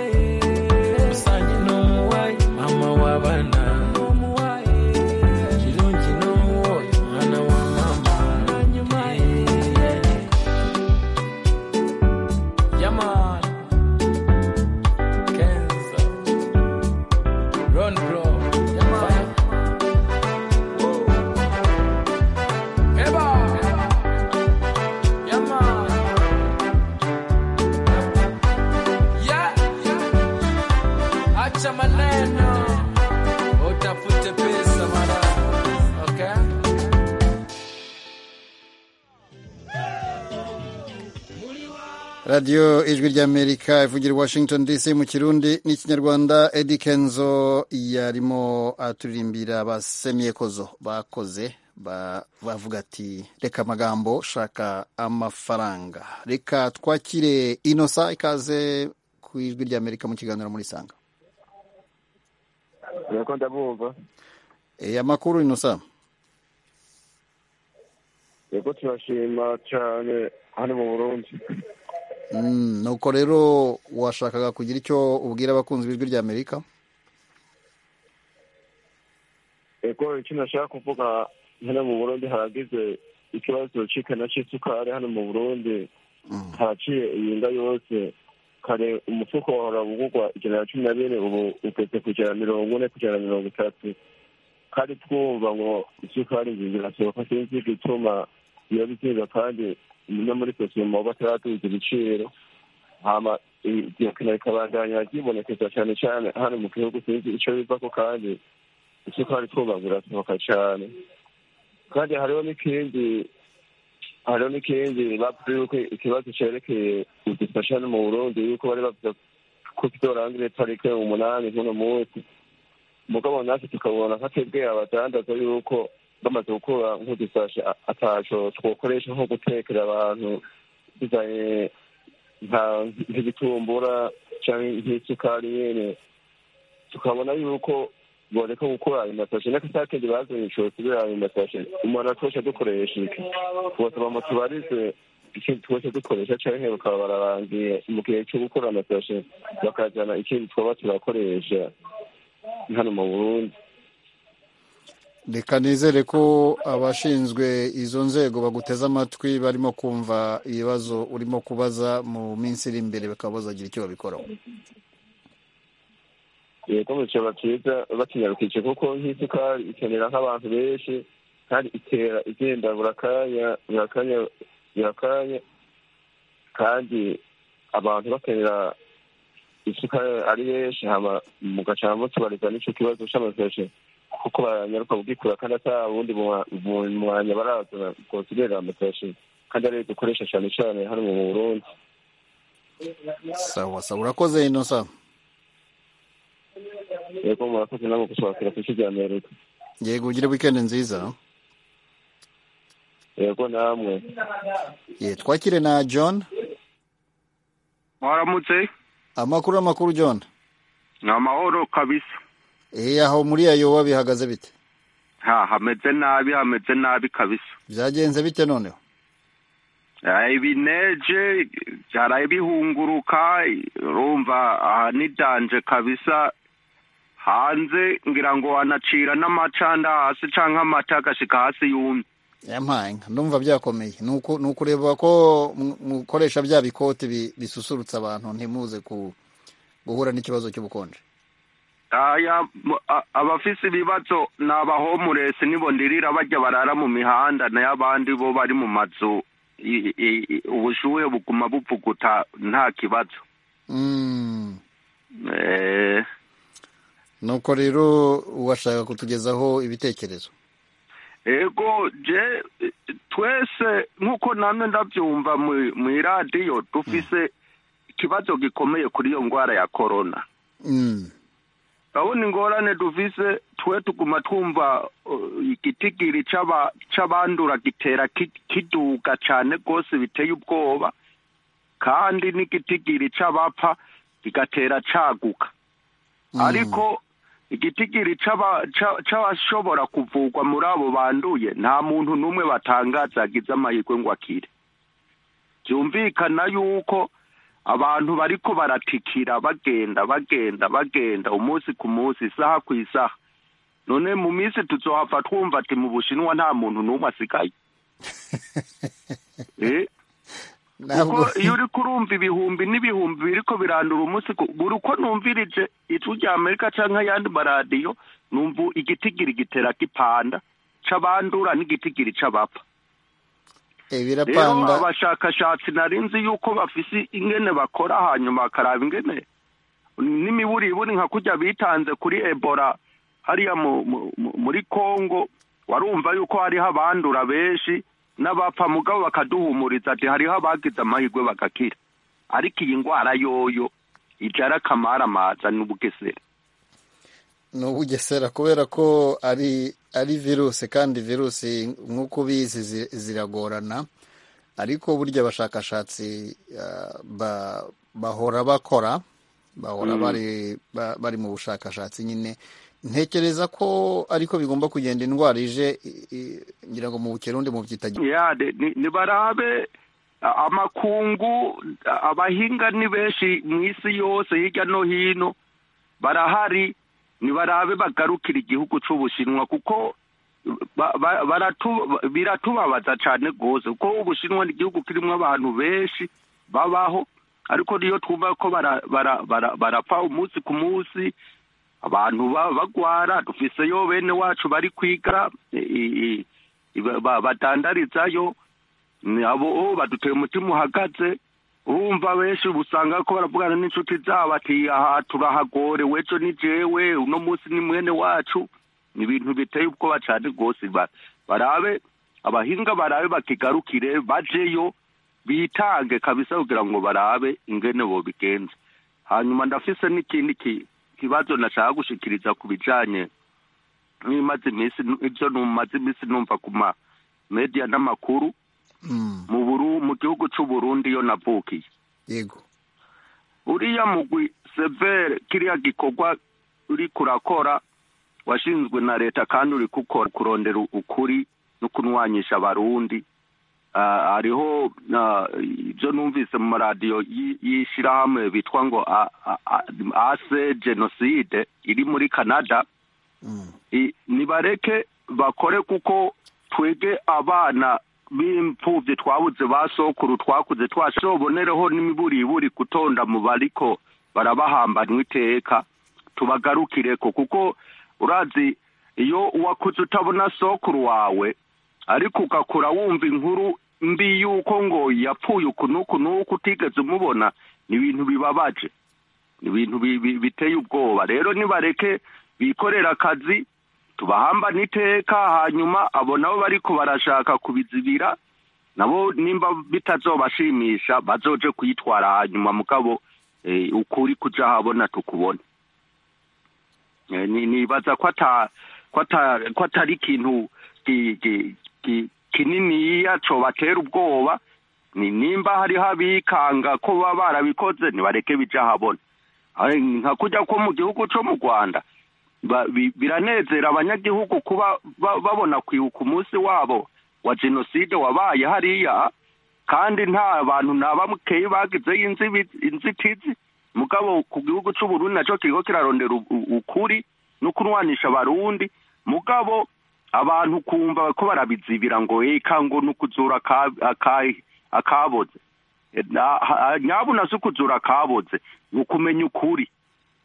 musanye n'omuwa ye mama w'abaana n'omuwa ekirungi n'omuwa ye mwana wa mama nanyuma Yaman Kenza Run bro Yaman Eba Yaman Yeah Acha maneno Utafute pesa mara Okay radiyo ijwi ry'amerika ivugira i washington dc mu kirundi n'ikinyarwanda edi kenzo yarimo aturirimbira abasemyekozo bakoze ba- bavuga ati reka amagambo shaka amafaranga reka twakire inosa ikaze ku ijwi ry'amerika mu kiganiro muri sanga urako ndabumva e, amakuru inosa yego turashima cyane hano mu burundi mm, nuko rero washakaga kugira icyo ubwira abakunzi b'ijwi ry'amerika yego icyo nashaka kuvuga hano mu burundi haragize ikibazo cy'ikana cy'isukari hano mu burundi haraciye iyinga yose kare umufuko wahora ugurwa ijana na cumi na bine ubu ugeze ku ijana na mirongo ine ku ijana na mirongo itatu kandi twumva ngo isukari nziza irasohoka sinzi gituma biba bitinda kandi no muri sosiyete baba bataraduza ibiciro hama iryo kina rikabandanya ryibonekeza cyane cyane hano mu gihugu sinzi icyo biva ko kandi isukari twumva ngo irasohoka cyane kandi hariho n'ikindi hariho n'ikindi bavuze yuko ikibazo cyerekeye udufasha no mu burundi yuko bari bavuze ku itora ngire tariki umunani nk'uno munsi mugabo natwe tukabona nka twebwe abadandaza yuko bamaze gukura nk'udusashe ataco twokoresha nko gutekera abantu bizanye nk'igitumbura canke nk'isukari nyene tukabona yuko boreka gukora ayo masashe n'akasakenge bazanye ico tubira ayo masashe umuntu atoshe dukoresha iki bosaba mu tubarize ikintu twese dukoresha canke bakaba bararangiye mu gihe co gukora amasashe bakajana ikindi twaba turakoresha hano mu burundi reka nizere ko abashinzwe izo nzego baguteze amatwi barimo kumva ibibazo urimo kubaza mu minsi iri imbere bakaba bazagira icyo babikoraho yego bicara byiza bakinyarukije kuko nk'isukari ikenera nk'abantu benshi kandi itera igenda buri kanya buri kanya buri kanya kandi abantu bakenera isukari ari benshi hama mu gacana mutubariza n'icyo kibazo cy'amasashe kuko banyaruka kugikura kandi ata bundi mwanya barazana ngo tugerera amasashe kandi ariyo dukoresha cyane cyane hano mu burundi sawa sawa urakoze inosa yego murakoze nabo gusobanukira ku isi rya amerika yego ugire wikendi nziza yego namwe ye twakire na john mwaramutse amakuru amakuru john ni amahoro kabisa Eh aho muri ayoba bihagaze bite ha hameze nabi hameze nabi kabisa byagenze bite noneho ibineje byaraye bihunguruka urumva aha ni danje kabisa hanze ngira ngo wanacira n'amacanda hasi cyangwa amata agashika hasi yumye yampanga ndumva byakomeye nuko nuko ureba ko mukoresha bya bikote bi- bisusurutsa abantu ntimuze ku guhura n'ikibazo cy'ubukonje aya mu- a- abafise ibibazo ni abahomuresi nibo ndirira bajya barara mu mihanda nayo abandi bo bari mu mazu I- i- i- ubushuhe buguma bupfuguta nta kibazo Mm. Eh, nuko rero washaka kutugezaho ibitekerezo ego je twese nk'uko namwe ndabyumva mu- mw'iradiyo dufise ikibazo gikomeye kuri iyo ndwara ya korona Mm. urabona ingorane dufise twe tuguma twumva uh, igitigiri c'aba- c'abandura gitera ki- kiduga cane rwose biteye ubwoba kandi n'igitigiri c'abapfa kigatera caguka ariko igitigiri c'aba- ca- c'abashobora kuvugwa muri abo banduye nta muntu n'umwe batangaza agize amahirwe ngo akire byumvikana yuko abantu bariko baratikira bagenda bagenda bagenda umunsi ku munsi isaha ku isaha none mu minsi tuzohava twumva ati mu bushinwa nta muntu n'umwe asigaye Eh, kuko Ntabwo- iyo uriko urumva ibihumbi n'ibihumbi biriko birandura umunsi ku- buri uko numvirije ijwi rya amerika canke ayandi maradiyo numva igitigiri gitera gipanda c'abandura n'igitigiri c'abapfa Eh, rero birapanda abashakashatsi nari nzi yuko bafise ingene bakora hanyuma bakaraba ingene n'imiburiburi nka kurya bitanze kuri ebola hariya mu- mu- mu- muri kongo warumva yuko hariho abandura benshi n'abapfa mugabo bakaduhumuriza ati hariho abagize amahirwe bagakira ariko iyi ndwara yoyo ijara kamaramaza n'ubugesera ni ubugesera kubera ko ari ari virusi kandi virusi nk'uko ubizi zi- ziragorana ariko burya abashakashatsi ah, ba- bahora bakora bahora Mm. bari ba- bari mu bushakashatsi nyine ntekereza ko ariko bigomba kugenda indwara ije i- i- ngira ngo mu bukerundi mu byita yade ni- nibarabe a- amakungu a- abahinga ni benshi mu isi yose hirya no hino barahari nibarabe bagarukira igihugu c'ubushinwa kuko ba- ba- baratu- biratubabaza cane rwose kuko ubushinwa ni igihugu kirimwo abantu benshi babaho ariko niyo twumva ko bara- bara- bara- barapfa umunsi ku munsi abantu ba- bagwara dufiseyo bene wacu bari kwiga i- i- ba- ba- badandarizayo ni abo oh, baduteye umutima uhagaze urumva benshi usanga ko baravugana n'inshuti zabo ati aha turahagorewe ejo ni jewe uno munsi ni mwene wacu ni ibintu biteye ubwoba cyane rwose ba- barabe abahinga barabe bakigarukire bajeyo bitange kabisa kugira ngo barabe ingene bobigenza hanyuma ndafise n'ikindi ki- kibazo nashaka gushikiriza ku bijanye n'imaze iminsi ibyo numaze iminsi numva ku ma media n'amakuru mu buru mu gihugu cy'u Burundi yo navukiye yego uriya mugwi severe kiriya gikorwa uri kurakora washinzwe na leta kandi uri gukora kurondera ukuri no kunwanyisha abarundi Ah, hariho ah, ibyo numvise mu maradiyo y- y'ishyirahamwe bitwa ngo A- A- A- ase jenoside iri muri canada I- nibareke bakore kuko twege abana b'impfubyi twabuze ba sokuru twakuze twashobonereho n'imiburiburi gutonda mu bariko barabahambanwa iteka tubagarukireko kuko urazi iyo wakuze utabona sokuru wawe ariko ugakura wumva inkuru mbi yuko ngo yapfuye uku n'uku n'uku utigeze umubona ni ibintu bibabaje ni ibintu bi- bi- biteye ubwoba rero nibareke bikorera akazi tubahamba n'iteka hanyuma abo nabo bariko barashaka kubizibira nabo nimba bitazobashimisha bazoje kuyitwara hanyuma mugabo eh, ukuri kuja habona tukubone Eh, ni- nibaza ko ata ko ata- ko atari ikintu ki- ki- ki- kininiya cobatera ubwoba ni nimba hariho abikanga ko baba barabikoze nibareke bija habona Aho nka kujya ko mu gihugu co mu rwanda ba- bi- biranezera abanyagihugu kuba ba- babona kwibuka umunsi wabo wa jenoside wabaye hariya kandi nta bantu na bamukeye bagizeyo inzibi- inzitizi mugabo ku gihugu cy'uburundi nacyo kiriko kirarondera u- u- ukuri no kunwanisha abarundi mugabo abantu kumva ko barabizibira ngo eka ngo ni ukuzura aka- aka- akaboze Eh, na- ha- nyabuna si ukuzura akaboze ni ukumenya ukuri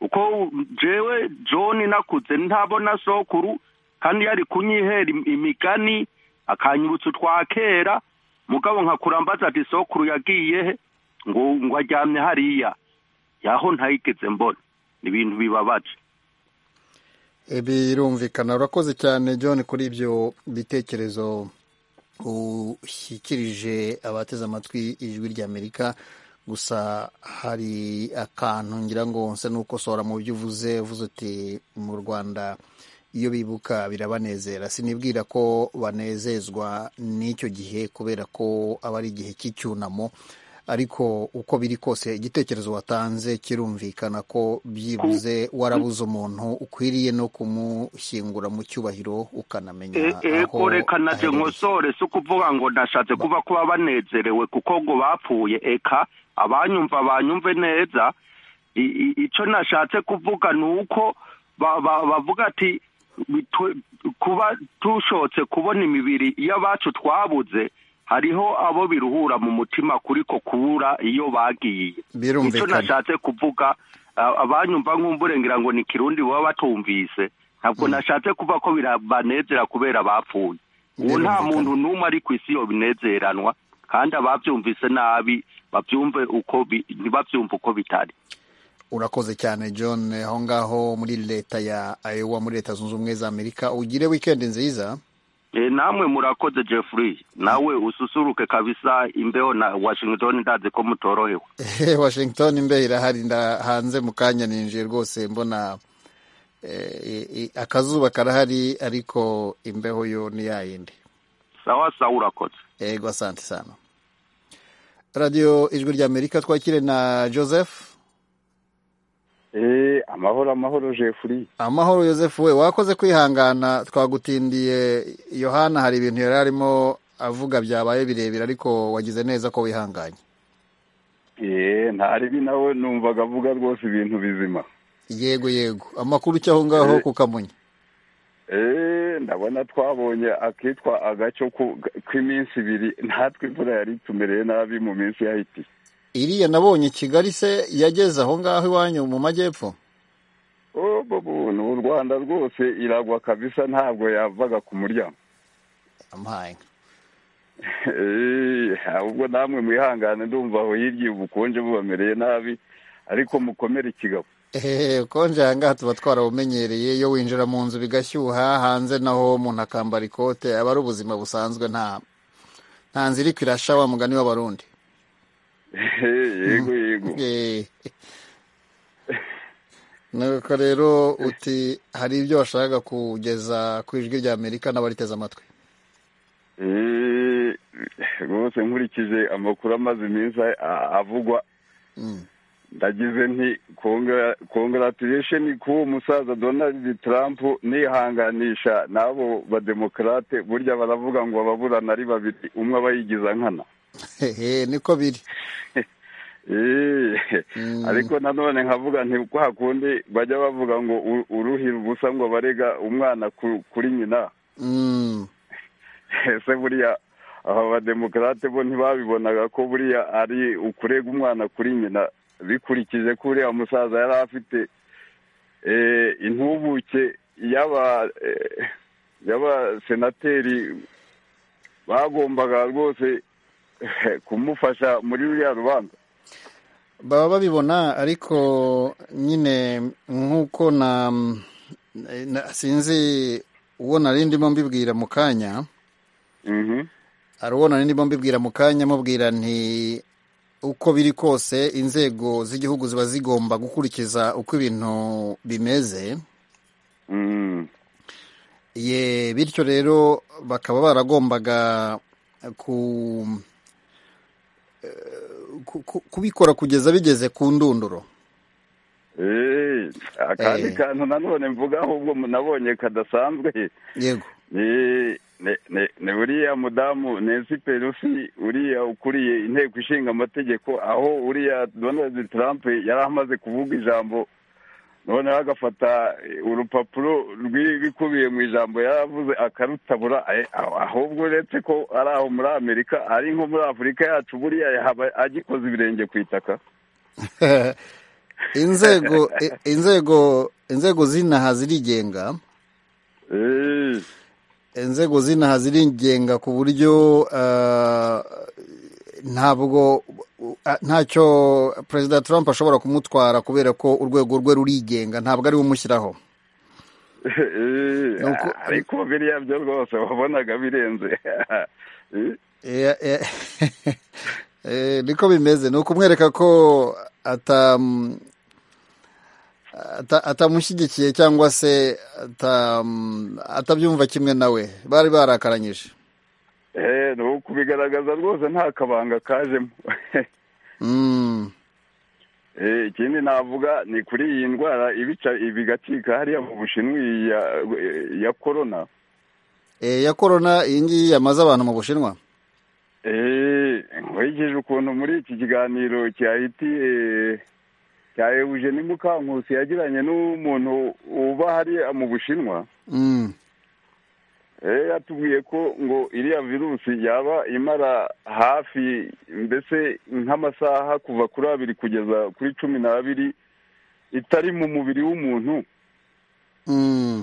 uko jewe john nakuze ntabona sokuru kandi yari kunyihera im- imigani akanyibutsa utwa kera mugabo nkakurambaza ati sokuru yagiye he ngo ngo aryamye hariya yaho ntayigeze mbona ni ibintu bibabaje birumvikana urakoze cyane john kuri ibyo bitekerezo ushyikirije abateze amatwi ijwi ry'amerika gusa hari akantu ngira ngo nsa n'ukosora mu byo uvuze uvuze uti mu rwanda iyo bibuka birabanezera sinibwira ko banezezwa n'icyo gihe kubera ko aba ari igihe cy'icyunamo ariko uko biri kose igitekerezo watanze kirumvikana ko byibuze warabuze umuntu ukwiriye no kumushyingura mu cyubahiro ukanamenya E- eko reka naje nkosore si ukuvuga ngo ndashatse kuba kuba banezerewe kuko ngo bapfuye eka abanyumva banyumve neza I- i- ico nashatse kuvuga ni uko ba- ba- bavuga ati bitwe- kuba dushotse kubona imibiri y'abacu twabuze hariho abo biruhura mu mutima kuriko kubura iyo bagiye Birumvikana. Nico nashatse kuvuga a- abanyumva nk'umburengera ngo ni kirundi baba batumvise ntabwo nashatse kuva ko birabanezera kubera bapfuye ubu Birumvikana. nta muntu n'umwe ari ku isi yobinezeranwa kandi ababyumvise nabi babyumve uko bi- ntibabyumve uko bitari urakoze cyane john aho ngaho muri leta ya iowa muri leta zunze ubumwe za amerika ugire wikendi nziza Eh, namwe murakoze jeffrey nawe ususuruke kabisa imbeho na washington ndazi ko mutorohewe washington imbeho irahari nda- hanze mu kanya ninjiye rwose mbona eh, i- i- akazuba karahari ariko imbeho yo ni yayindi sawa sawa urakoze yego asante sana radiyo ijwi rya amerika twakire na joseph Eh, amahoro amahoro Jeffrey. amahoro joseph we wakoze kwihangana twagutindiye yohana hari ibintu yari arimo avuga byabaye birebire ariko wagize neza ko wihanganye Eh, ntaribi nawe numvaga avuga rwose ibintu bizima. yego yego amakuru icyo aho ngaho ku kamonyi Eh, ndabona twabonye akitwa agaco ku- k'iminsi ibiri natwe imvura yari tumereye nabi mu minsi yahiti. iriya nabonye kigali se yageze aho ngaho iwanyu mu majyepfo Oh, bobo, ni u Rwanda rwose iragwa kabisa ntabwo yavaga ku muryango. ampaye inka. Eh, ahubwo namwe mwihangane ndumva aho hirya ubukonje bubamereye nabi ariko mukomere ikigabo. ehehe ukonje aha ngaha tuba twarabumenyereye iyo winjira mu nzu bigashyuha hanze naho umuntu akambara ikote aba ari ubuzima busanzwe nta nta nzu iri kwirasha wa mugani w'abarundi Eh, yego yego. Eh, nuko rero uti hari ibyo washakaga kugeza ku ijwi rya amerika n'abariteze amatwi Eh, rwose nkurikije amakuru amaze iminsi a- avugwa ndagize nti kongratiration ku musaza donald trump nihanganisha n'abo bademokarate burya baravuga ngo ababurana ari babiri umwe aba yigiza nkana hehe niko biri Eh, ariko nanone nkavuga nti kwa kundi bajya bavuga ngo u- uruhira ubusa ngo barega umwana ku- kuri nyina Mm. ese buriya aba bademokarate bo ntibabibonaga ko buriya ari ukurega umwana kuri nyina bikurikije ko uriya musaza yari afite eh, intubuke y'aba eh, y'abasenateri bagombaga rwose kumufasha muri ruriya rubanza baba babibona ariko nyine nk'uko na na- sinzi uwo nari ndimo mbibwira mu kanya hari uwo nari ndimo mbibwira mu kanya mubwira nti uko biri kose inzego z'igihugu ziba zigomba gukurikiza uko ibintu bimeze ye bityo rero bakaba baragombaga ku ku- ku- kubikora kugeza bigeze ku ndunduro Eh, akandi Eh. kantu nanone mvuga ahubwo nabonye kadasanzwe yego ni ni- ni- ni uriya mudamu Nancy Pelosi uriya ukuriye inteko ishinga amategeko aho uriya Donald Trump yari amaze kuvuga ijambo noneho agafata eh, urupapuro rw'ibikubiye mu ijambo yari avuze akarutabura eh, aho- ahubwo uretse ko ari aho muri amerika ari nko muri afurika yacu buriya yaba agikoze ibirenge ku itaka inzego i- inzego inzego z'inaha zirigenga Eh, inzego z'inaha zirigenga ku buryo ah, ntabwo ah, ntacyo perezida trump ashobora kumutwara kubera ko urwego rwe rurigenga ntabwo ari we umushyiraho Eh, Nuko- ariko biriya byo rwose wabonaga birenze Eh, Eh, eh, eh, niko bimeze ni ukumwereka ko atam- ata- atamushyigikiye cyangwa se atam- atabyumva kimwe nawe bari barakaranyije eh, ni ukubigaragaza rwose nta kabanga kajemo Mm, Eh, ikindi navuga ni kuri iyi ndwara ibica ibigacika hariya mu bushinwa iyi ya- ya korona eh, ya korona iyi ngiyi yamaze abantu mu bushinwa Eh, nkurikije ukuntu muri iki kiganiro cyahitiye cya Eugene Mukankusi yagiranye n'umuntu uba hariya mu Bushinwa Mm, eh, yatubwiye ko ngo iriya virusi yaba imara hafi mbese nk'amasaha kuva kuri abiri kugeza kuri cumi n'abiri itari mu mubiri w'umuntu mm.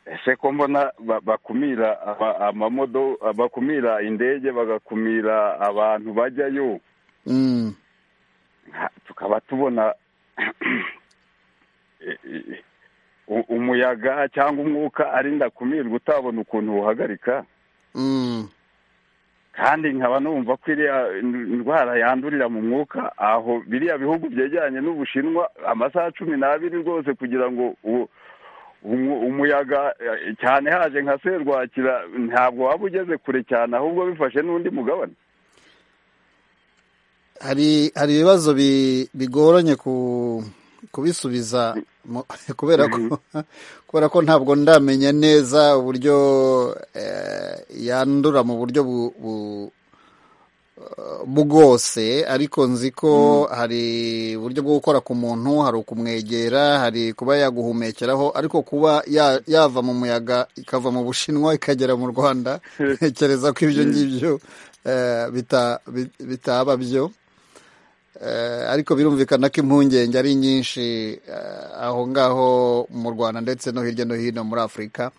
ese ko mbona ba- bakumira aba- amamodo bakumira indege bagakumira abantu bajyayo Mm. nka- tukaba tubona eh, eh, u- umuyaga cyangwa umwuka arinda kumirwa utabona ukuntu uwuhagarika Mm. kandi nkaba numva ko iriya ndwara yandurira mu mwuka aho biriya bihugu byegeranye n'ubushinwa amasaha cumi n'abiri rwose kugira ngo u- umu- umuyaga eh, cyane haje nka serwakira ntabwo waba ugeze kure cyane ahubwo bifashe n'undi mugabane hari hari ibibazo bi- bigoranye ku kubisubiza mu- kubera ko kubera ko ntabwo ndamenya neza uburyo eh, yandura mu buryo bu- bu- bwose ariko nzi ko hari uburyo bwo gukora ku muntu hari ukumwegera hari kuba yaguhumekeraho ariko kuba ya- yava mu muyaga ikava mu bushinwa ikagera mu rwanda ntekereza ko ibyo ngibyo eh, bita- bi- bitaba byo Eh, ariko birumvikana ko impungenge ari nyinshi eh, aho ngaho mu rwanda ndetse no hirya no hino muri afurika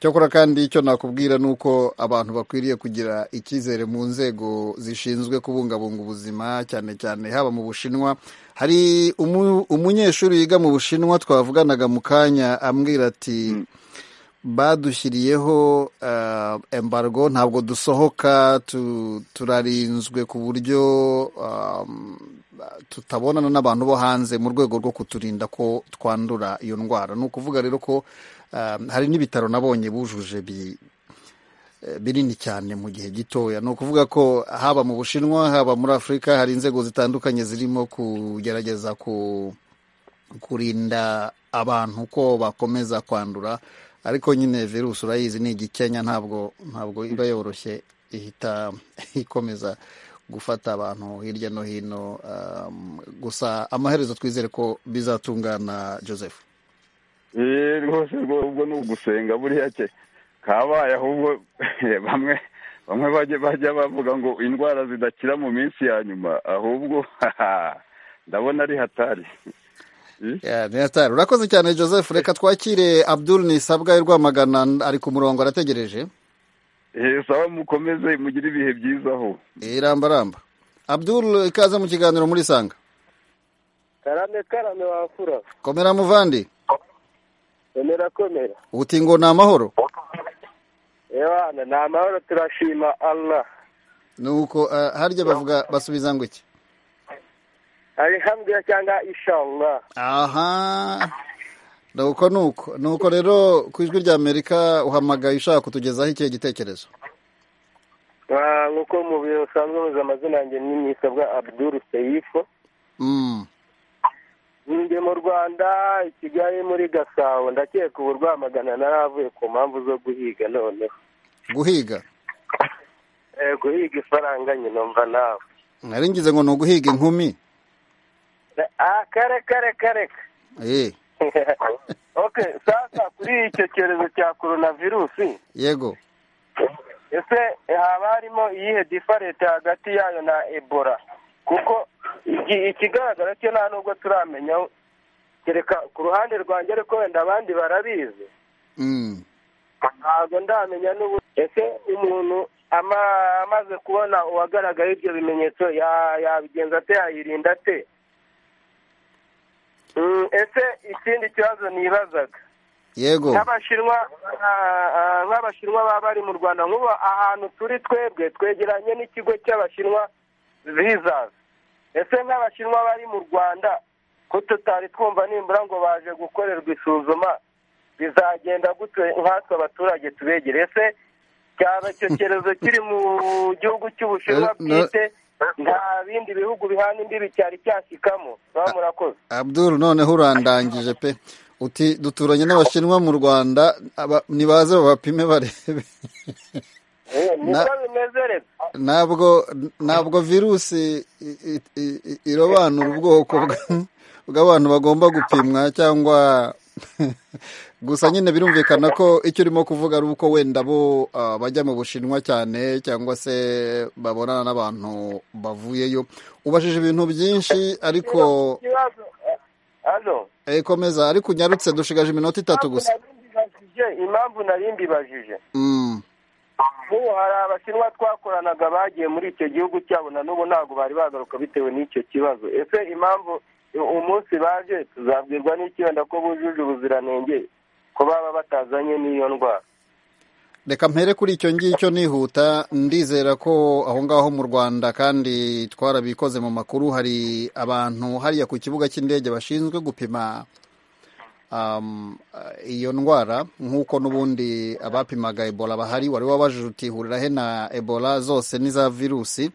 cyakora kandi icyo nakubwira ni uko abantu bakwiriye kugira icyizere mu nzego zishinzwe kubungabunga ubuzima cyane cyane haba mu bushinwa hari umu- umunyeshuri wiga mu bushinwa twavuganaga mu kanya ambwira ati badushyiriyeho eh, embargo ntabwo dusohoka tu- turarinzwe ku buryo um, tutabonana n'abantu bo hanze mu rwego rwo kuturinda ko twandura iyo ndwara ni ukuvuga rero ko hari n'ibitaro nabonye bujuje binini cyane mu gihe gitoya ni ukuvuga ko haba mu bushinwa haba muri afurika hari inzego zitandukanye zirimo kugerageza kurinda abantu ko bakomeza kwandura ariko nyine virusi urayizi ni igikenya ntabwo ntabwo iba yoroshye ihita ikomeza gufata abantu hirya no hino gusa amaherezo twizere ko bizatungana joseph rwose ubwo ni ugusenga buriya ke kabaye ahubwo bamwe bamwe bajya bavuga ngo indwara zidakira mu minsi ya nyuma ahubwo ndabona ari hatari urakoze cyane joseph reka twakire abdul nisabwa rwamagana ari ku murongo arategereje sawa mukomeze mugire ibihe byiza aho irambaramba abdul ikaze mu kiganiro muri sanga karame karame wafura komera muvandi komera komera uti ngo ni amahoro ewana ni amahoro turashima allah nuko harya bavuga basubiza ngo iki Alhamdulillah cyangwa inshallah. Aha. Nuko nuko nuko rero ku ijwi rya Amerika uhamagaye ushaka kutugezaho ikihe gitekerezo nkuko mu biro usanzwe muzi amazina yanjye ni nisabwa Abdul Seifu ndi mu Rwanda i Kigali muri Gasabo ndakeka ubu rwamagana naravuye ku mpamvu zo guhiga noneho guhiga guhiga ifaranga nyina mva nawe nari ngize ngo ni uguhiga inkumi kareka reka reka ok sasa kuri icyo cyorezo cya korona virusi yego ese haba harimo iyihe diferenti hagati yayo na ebola kuko ikigaragara cyo nta nubwo turamenya kereka ku ruhande rwanjye ariko wenda abandi barabizi ntabwo ndamenya n'ubu ese umuntu amaze kubona uwagaragaye ibyo bimenyetso yabigenza ate yayirinda ate ese ikindi kibazo nibazaga yego nk'abashinwa nk'abashinwa baba bari mu rwanda nk'ubu ahantu turi twebwe twegeranye n'ikigo cy'abashinwa vizazi ese nk'abashinwa bari mu rwanda ko tutari twumva nimbura ngo baje gukorerwa isuzuma bizagenda gute nkatwe abaturage tubegere ese cyaba icyo cyorezo kiri mu gihugu cy'ubushinwa bwite nta bindi bihugu bihana imbibi cyari cyashyikamo baba murakoze abdul noneho urandangije pe uti duturanye n'abashinwa mu rwanda nibaze babapime barebe niko bimeze reka ntabwo ntabwo virusi irobanura ubwoko bw'abantu bagomba gupimwa cyangwa gusa nyine birumvikana ko icyo urimo kuvuga ari uko wenda bo bajya mu bushinwa cyane cyangwa se babonana n'abantu bavuyeyo ubashije ibintu byinshi ariko komeza ariko unyarutse dushigaje iminota itatu gusa impamvu nari mbibajije nk'ubu hari abashinwa twakoranaga bagiye muri icyo gihugu cyabo na n'ubu ntabwo bari bagaruka bitewe n'icyo kibazo ese impamvu umunsi baje tuzabwirwa n'icyenda ko bujuje ubuziranenge ko baba batazanye n'iyo ndwara reka mpere kuri icyo ngicyo nihuta ndizera ko aho ngaho mu rwanda kandi twarabikoze mu makuru hari abantu hariya ku kibuga cy'indege bashinzwe gupima iyo ndwara nk'uko n'ubundi abapimaga ebola bahari wari wabajije utihurira he na ebola zose n'iza virusi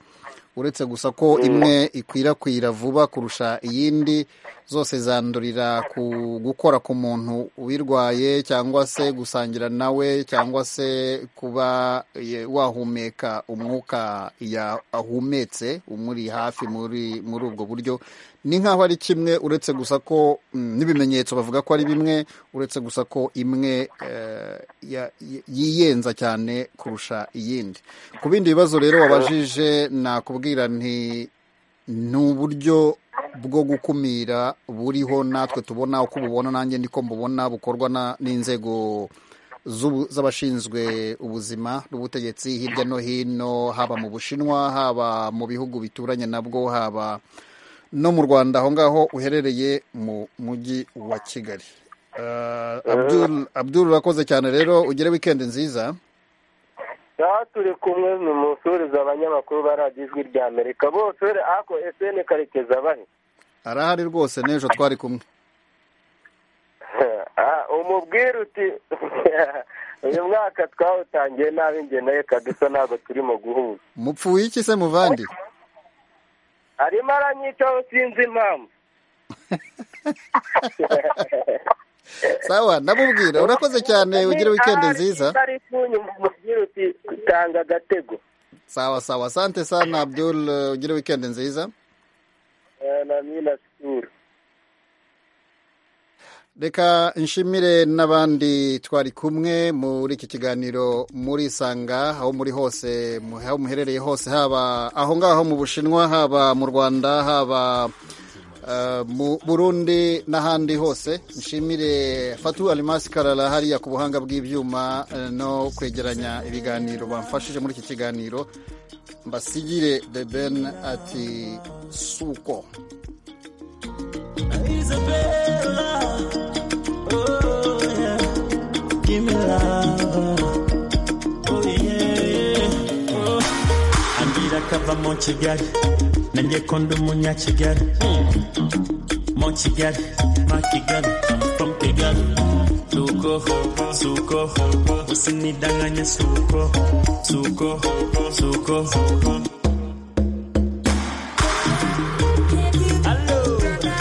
uretse gusa ko imwe ikwirakwira vuba kurusha iyindi zose zandurira ku gukora ku muntu uyirwaye cyangwa se gusangira nawe cyangwa se kuba wahumeka umwuka ahumetse umuri hafi muri muri ubwo buryo ni nk'aho ari kimwe uretse gusa ko n'ibimenyetso bavuga ko ari bimwe uretse gusa ko imwe yiyenza cyane kurusha iyindi ku bindi bibazo rero wabajije nakubwira nti ni uburyo bwo gukumira buriho natwe tubona uko ububona nanjye ndiko mbubona bukorwa n'inzego z'abashinzwe ubuzima n'ubutegetsi hirya no hino haba mu bushinwa haba mu bihugu bituranye nabwo haba no mu rwanda aho ngaho uherereye mu mujyi wa kigali abdul urakoze cyane rero ugire wikendi nziza aha turi kumwe ni umusoreze abanyamakuru baragijwe rya amerika bose ako esene karekeza bari arahari rwose n'ejo twari kumwe umubwira uti uyu mwaka twawutangiye nabi ngenaye kadusa ntabwo turimo guhuza mupfuye iki se muvandi arimo aranyicaho sinzi impamvu sawa ndamubwira urakoze cyane ugire wikendi nziza umubwira uti tanga agatego sawa sawa asante sana abdul ugire wikendi nziza na mina sikuru reka nshimire n'abandi twari kumwe muri iki kiganiro murisanga aho muri hose aho muherereye hose haba aho ngaho mu bushinwa haba mu rwanda haba mu burundi n'ahandi hose nshimire fatu arimasi karara hariya ku buhanga bw'ibyuma no kwegeranya ibiganiro bamfashije muri iki kiganiro mbasigire de ben ati suko ambwira akava mu kigali nanjye ko ndi umunyakigali mu kigali ma kigali from kigali suko suko usinidanganye suko suko suko Allo. Okay.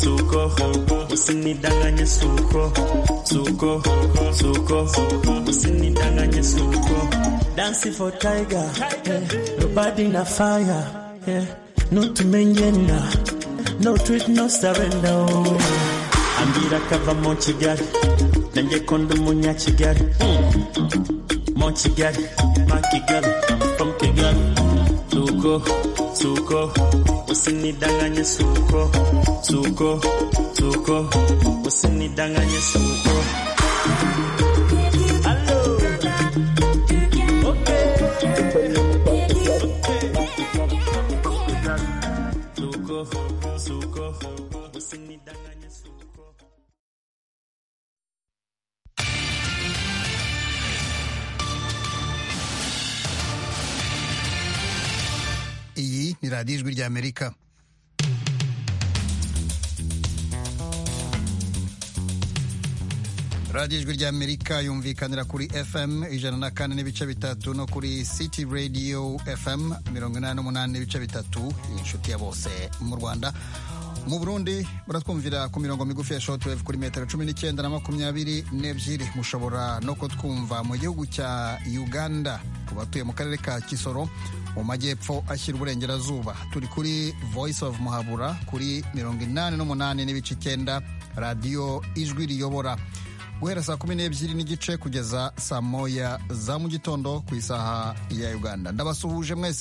Suko, suko, usinidanganye suko, suko, suko, usinidanganye suko. Dancing for tiger, eh, nobody na fire, eh, no to no treat, no surrender. oh. Ambira kava mu kigali, nanjye ko ndi umunyakigali, mu kigali, ma kigali, from kigali. Suko, suko, usinidanganye suko, suko, suko, usinidanganye suko. Suko, suko, usinidanganye suko. iyi ni radiyo ijwi rya amerika radiyo ijwi rya amerika yumvikanira kuri fm ijana na kane n'ibice bitatu no kuri city radio fm mirongo inani n'umunani n'ibice bitatu inshuti ya bose mu rwanda mu burundi muratwumvira ku mirongo migufi ya shortwave kuri metero cumi n'icyenda na makumyabiri n'ebyiri mushobora no kutwumva mu gihugu cya uganda ku batuye mu karere ka kisoro mu majyepfo ashyira uburengerazuba turi kuri voice of muhabura kuri mirongo inani n'umunani n'ibice icyenda radiyo ijwi riyobora guhera saa kumi n'ebyiri n'igice kugeza saa moya za mu gitondo ku isaha ya uganda ndabasuhuje mwese